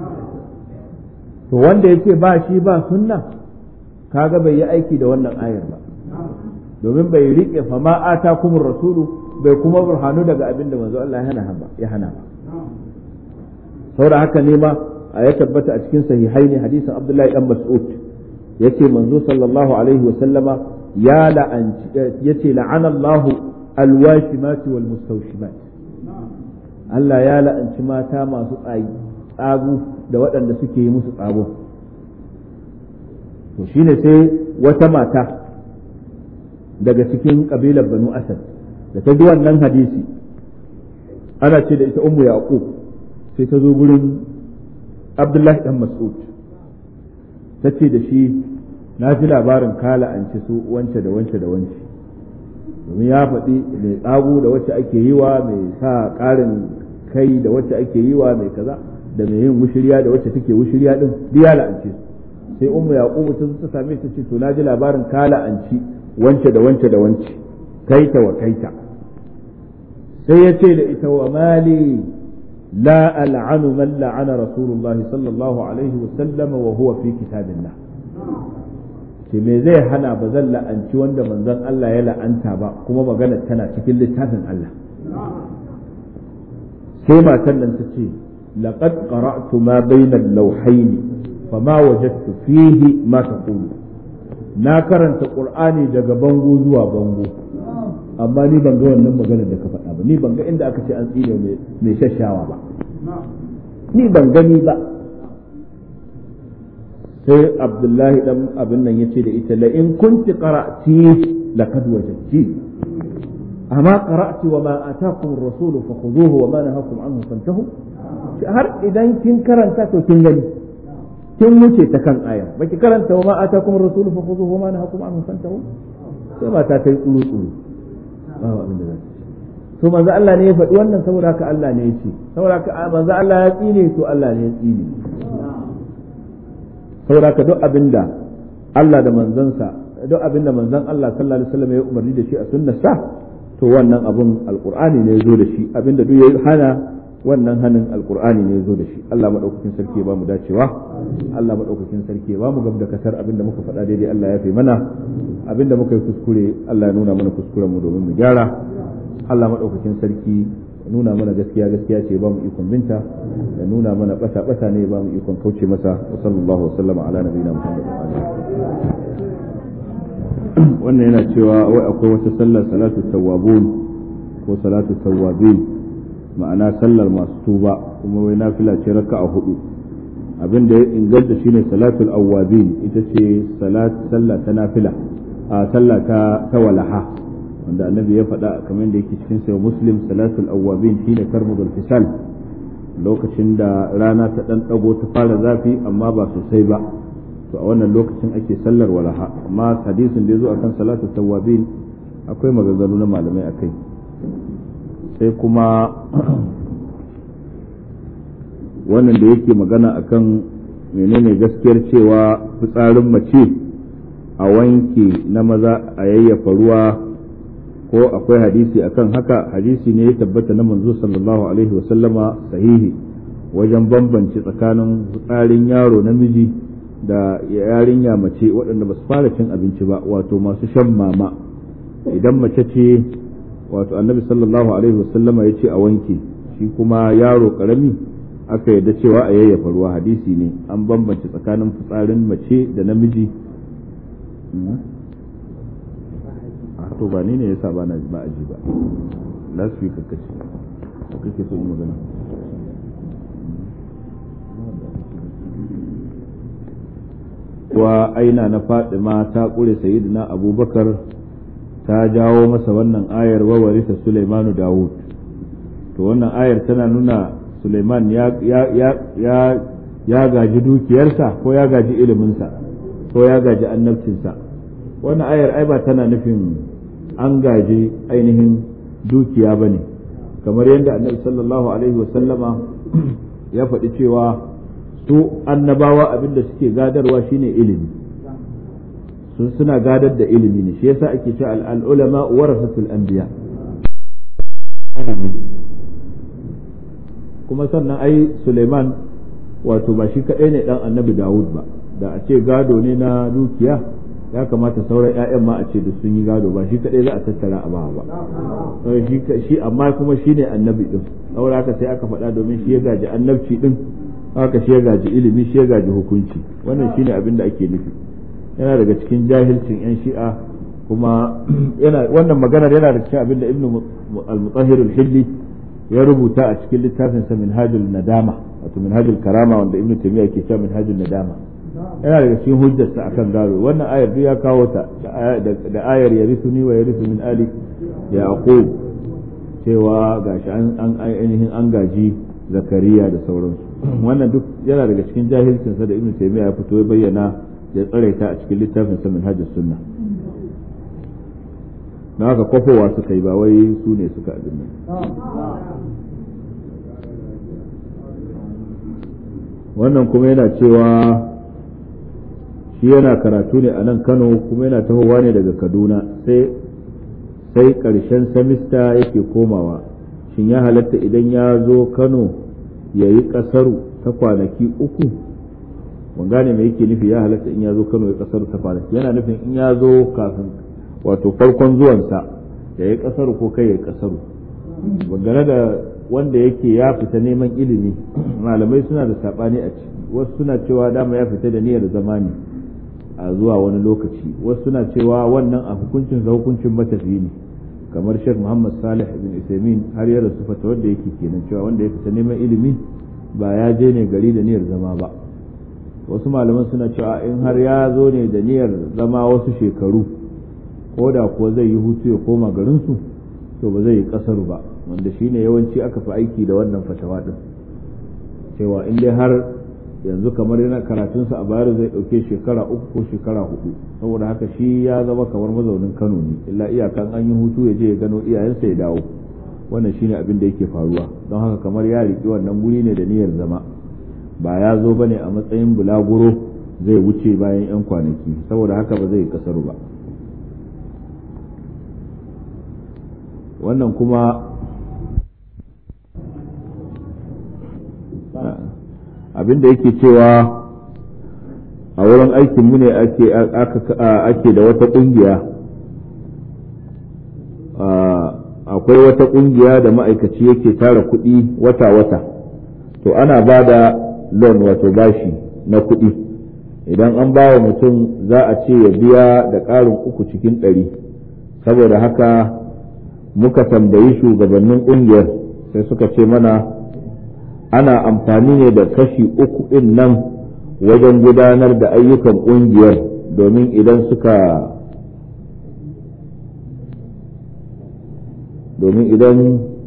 to wanda ya ce ba shi ba sunna kaga bai yi aiki da wannan ayar ba domin bai rike fama ata kuma rasulu bai kuma burhanu daga abin da manzo Allah ya hana ba saboda haka ne ma a ya tabbata a cikin sahihai ne hadisin Abdullahi dan Mas'ud yace manzo sallallahu alaihi wa sallama ya la'anci yace la'ana Allah alwashimati wal mustawshimat Allah ya la'anci mata masu tsagu da waɗanda suke yi musu tsago to shine sai wata mata daga cikin kabilar banu asad da ta ji wannan hadisi ana ce da ita ummu yaqub sai ta zo gurin abdullahi dan mas'ud ta ce da shi na ji labarin kala an ci su wance da wance da wance domin ya faɗi mai tsago da wacce ake yi wa mai sa ƙarin kai da wacce ake yi wa mai kaza da mai yin wushiriya da wacce take wushiriya din duk ya la'ance sai ummu yaqub ta ta same ta ce to na ji labarin kala an ci wance da wance da wance kaita wa kaita sai ya ce da ita wa mali la al'anu man la'ana rasulullahi sallallahu alaihi wa sallam wa huwa fi kitabillah ce me zai hana ba zan la'anci wanda manzon Allah ya la'anta ba kuma magana tana cikin littafin Allah sai matan nan ta ce laqad qara'tu ma bayna al-lawhayn fama wajadtu fihi ma taqulu na karanta qur'ani daga bango zuwa bango amma ni ban ga wannan magana da ka faɗa ba ni ban ga inda aka ce an tsine mai shashawa ba ni ban gani ba sai abdullahi dan abin nan yace da ita la in kunti qara'ti laqad wajadti amma qara'ti wa ma ataakum ar-rasul fakhudhuhu wa ma nahakum anhu fantahu har idan kin karanta to kin gani kin wuce ta kan aya baki karanta wa ma ataakum ar-rasul fakhudhuhu wa ma nahakum anhu fantahu sai ba ta kai tsuru tsuru ba abin da za to manzo Allah ne ya faɗi wannan saboda haka Allah ne ya ce saboda haka manzo Allah ya tsine to Allah ne ya tsine saboda haka duk abinda Allah da manzansa duk abinda manzon Allah sallallahu alaihi wasallam ya umarni da shi a sunnarsa to wannan abun alqur'ani ne ya zo da shi abinda duk ya hana wannan hanin alqur'ani ne ya zo da shi Allah madaukakin sarki ya ba mu dacewa Allah madaukakin sarki ya ba mu gam da kasar abinda muka faɗa daidai Allah ya fi mana abinda muka yi kuskure Allah ya nuna mana kuskuren mu domin mu gyara Allah madaukakin sarki nuna mana gaskiya gaskiya ce ba mu ikon binta da nuna mana bata bata ne ba mu ikon kauce masa wa sallallahu wa sallama ala nabiyina muhammad wannan yana cewa wai akwai wata sallar salatu tawwabun ko salatu tawwabin ma'ana sallar masu tuba kuma wai nafila ce raka'a hudu abin da ya inganta shine salatul awwabin ita ce salat sallah ta nafila a sallah ta ta walaha wanda annabi ya faɗa kamar da yake cikin sayo muslim salatul awwabin shine karmudul fisal lokacin da rana ta ɗan ɗago ta fara zafi amma ba sosai ba to a wannan lokacin ake sallar walaha amma hadisin da ya zo akan salatul tawwabin akwai maganganu na malamai akai sai kuma wannan da yake magana akan menene gaskiyar cewa fitsarin mace a wanke na maza a yayyafa ruwa ko akwai hadisi akan haka hadisi ne ya tabbata na manzo sallallahu alaihi wasallama sahihi wajen bambance tsakanin fitsarin yaro namiji da yarinya mace waɗanda ba su fara cin abinci ba wato masu shan mama idan mace ce wato annabi sallallahu alaihi wasallama ya ce a wanke shi kuma yaro karami aka yarda cewa a yayyafa ruwa hadisi ne an bambance tsakanin fitsarin mace da namiji to ba ni ne yasa ba na ba aji ba last week kake ko kake so yi magana wa aina na Fatima ta kure sayyidina Abubakar ta jawo masa wannan ayar wa warisa Sulaimanu Dawud to wannan ayar tana nuna Sulaiman ya ya ya ya gaji dukiyarsa ko ya gaji iliminsa ko ya gaji annabcinsa wannan ayar ai ba tana nufin an gaji ainihin dukiya ba ne kamar yadda annabi sallallahu alaihi wasallama ya faɗi cewa su annabawa abinda suke gadarwa shine ilimi sun suna gadar da ilimi ne shi yasa ake cewa al'ulama warasatul anbiya kuma sannan ai Suleiman wato ba shi kaɗai ne ɗan annabi Dawud ba da a ce gado ne na dukiya ya kamata sauran 'ya'yan ma a ce da sun yi gado ba shi kadai za a tattara a ba ba shi amma kuma shi ne annabi din saboda haka sai aka faɗa domin shi ya gaji annabci din haka shi ya gaji ilimi shi ya gaji hukunci wannan shine abin da ake nufi yana daga cikin jahilcin yan shi'a kuma yana wannan maganar yana da cikin abin da ibnu al-mutahhir al-hilli ya rubuta a cikin littafin sa minhajul nadama wato minhajul karama wanda ibnu taymiya ke cewa minhajul nadama yana daga cikin hujjarsa akan gado wannan ayar duk ya kawo ta da ayar ya risu ni wa ya risu min ali yaqub cewa gashi an ainihin an gaji zakariya da sauransu wannan duk yana daga cikin jahilcin sa da ibnu taymiya ya fito ya bayyana ya tsare ta a cikin littafin sa minhajus sunna na haka kwafowa suka yi ba wai su ne suka abin nan wannan kuma yana cewa shi yana karatu ne a nan kano kuma yana tahowa ne daga kaduna sai sai ƙarshen samista yake komawa shin ya halatta idan ya zo kano ya yi ƙasaru ta kwanaki uku ban gane me yake nufi ya halatta in ya zo kano ya ƙasaru ta kwanaki yana nufin in ya zo kafin wato farkon zuwansa ya yi ƙasaru ko kai ya yi ƙasaru dangane da wanda yake ya fita neman ilimi malamai suna da saɓani a ciki wasu suna cewa dama ya fita da niyyar zamani a zuwa wani lokaci wasu suna cewa wannan a hukuncin sa hukuncin matafiyi ne kamar Sheikh Muhammad Salih ibn Uthaymeen har ya rasu fata wanda yake kenan cewa wanda ya fita neman ilimi ba ya je ne gari da niyyar zama ba wasu malaman suna cewa in har ya zo ne da niyyar zama wasu shekaru ko da kuwa zai yi hutu ya koma garinsu to ba zai yi kasaru ba wanda shine yawanci aka fi aiki da wannan fatawa din cewa in dai har yanzu kamar yana karatunsa a bayar zai ɗauke shekara uku ko shekara hudu saboda haka shi ya zama kamar mazaunin kano ne illa iyakan an yi hutu ya je ya gano iyayensa ya dawo wannan shine abin da yake faruwa don haka kamar ya riƙi wannan guri ne da niyyar zama ba ya zo ba ne a matsayin bulaguro zai wuce bayan 'yan kwanaki saboda haka ba zai kasaru ba wannan kuma abin da yake cewa a wurin aikinmu ne ake da wata ƙungiya akwai wata ƙungiya da ma'aikaci yake tara kuɗi wata-wata to ana ba da loan wato bashi na kuɗi idan an ba wa mutum za a ce ya biya da ƙarin uku cikin ɗari saboda haka muka tambayi shugabannin ƙungiyar sai suka ce mana ana amfani ne da kashi uku ɗin nan wajen gudanar da ayyukan ƙungiyar domin idan suka domin idan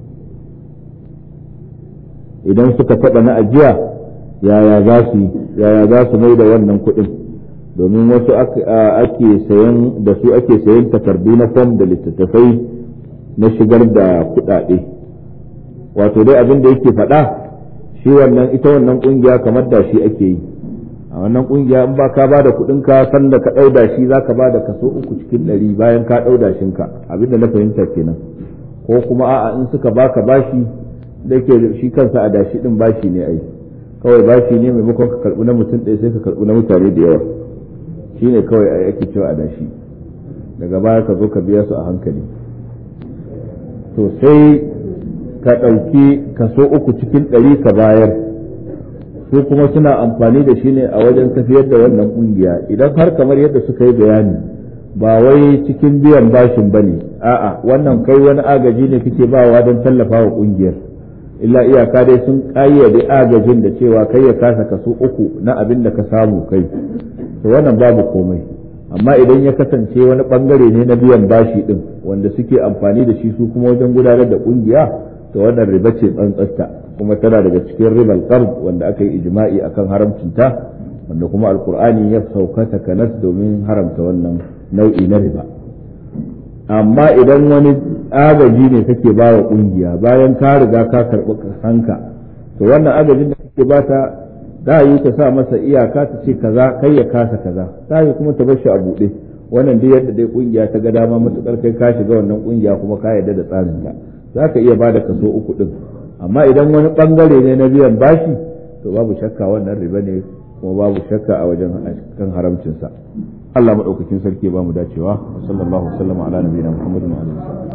idan suka taɓa na ajiya yaya za su yaya za su mai da wannan kuɗin domin wasu ake sayan da su ake sayan takardu na fom da littattafai na shigar da kuɗaɗe wato dai abin da yake faɗa shi wannan ita wannan ƙungiya kamar da shi ake yi a wannan ƙungiya in ba ka ba da kuɗin ka san da ka ɗauda shi za ka ba da kaso uku cikin ɗari bayan ka ɗauda shinka abin da na fahimta kenan ko kuma a'a in suka baka bashi da ke shi kansa a dashi ɗin bashi ne ai kawai bashi ne maimakon ka karɓi na mutum ɗaya sai ka karɓi na mutane da yawa shi ne kawai ai ake cewa a dashi daga baya ka zo ka biya su a hankali to sai ka ɗauki kaso uku cikin ɗari ka bayar su kuma suna amfani da shi ne a wajen tafiyar da wannan ƙungiya idan har kamar yadda suka yi bayani ba wai cikin biyan bashin ba ne a'a wannan kai wani agaji ne kake bawa don tallafa wa ƙungiyar illa iyaka dai sun ƙayyade agajin da cewa kai ya kasa kaso uku na abin da ka samu kai to wannan babu komai amma idan ya kasance wani bangare ne na biyan bashi din wanda suke amfani da shi su kuma wajen gudanar da kungiya to wannan riba ce tsantsasta kuma tana daga cikin ribal qard wanda aka yi ijma'i akan haramcinta wanda kuma alqur'ani ya sauka takanas domin haramta wannan nau'i na riba amma idan wani agaji ne kake ba wa kungiya bayan ka riga ka karɓi kasanka to wannan agajin da kake bata ta yi ta sa masa iyaka ta ce kaza kai ya kasa kaza ta yi kuma ta bar shi a buɗe wannan duk yadda dai kungiya ta ga dama matukar kai ka shiga wannan kungiya kuma ka yarda da tsarin ta za ka iya bada kaso uku din amma idan wani bangare ne na biyan bashi to babu shakka wannan riba ne kuma babu shakka a wajen kan haramcinsa Allah madaukakin sarki ba mu dacewa sallallahu alaihi wa sallam ala nabiyina muhammadin wa alihi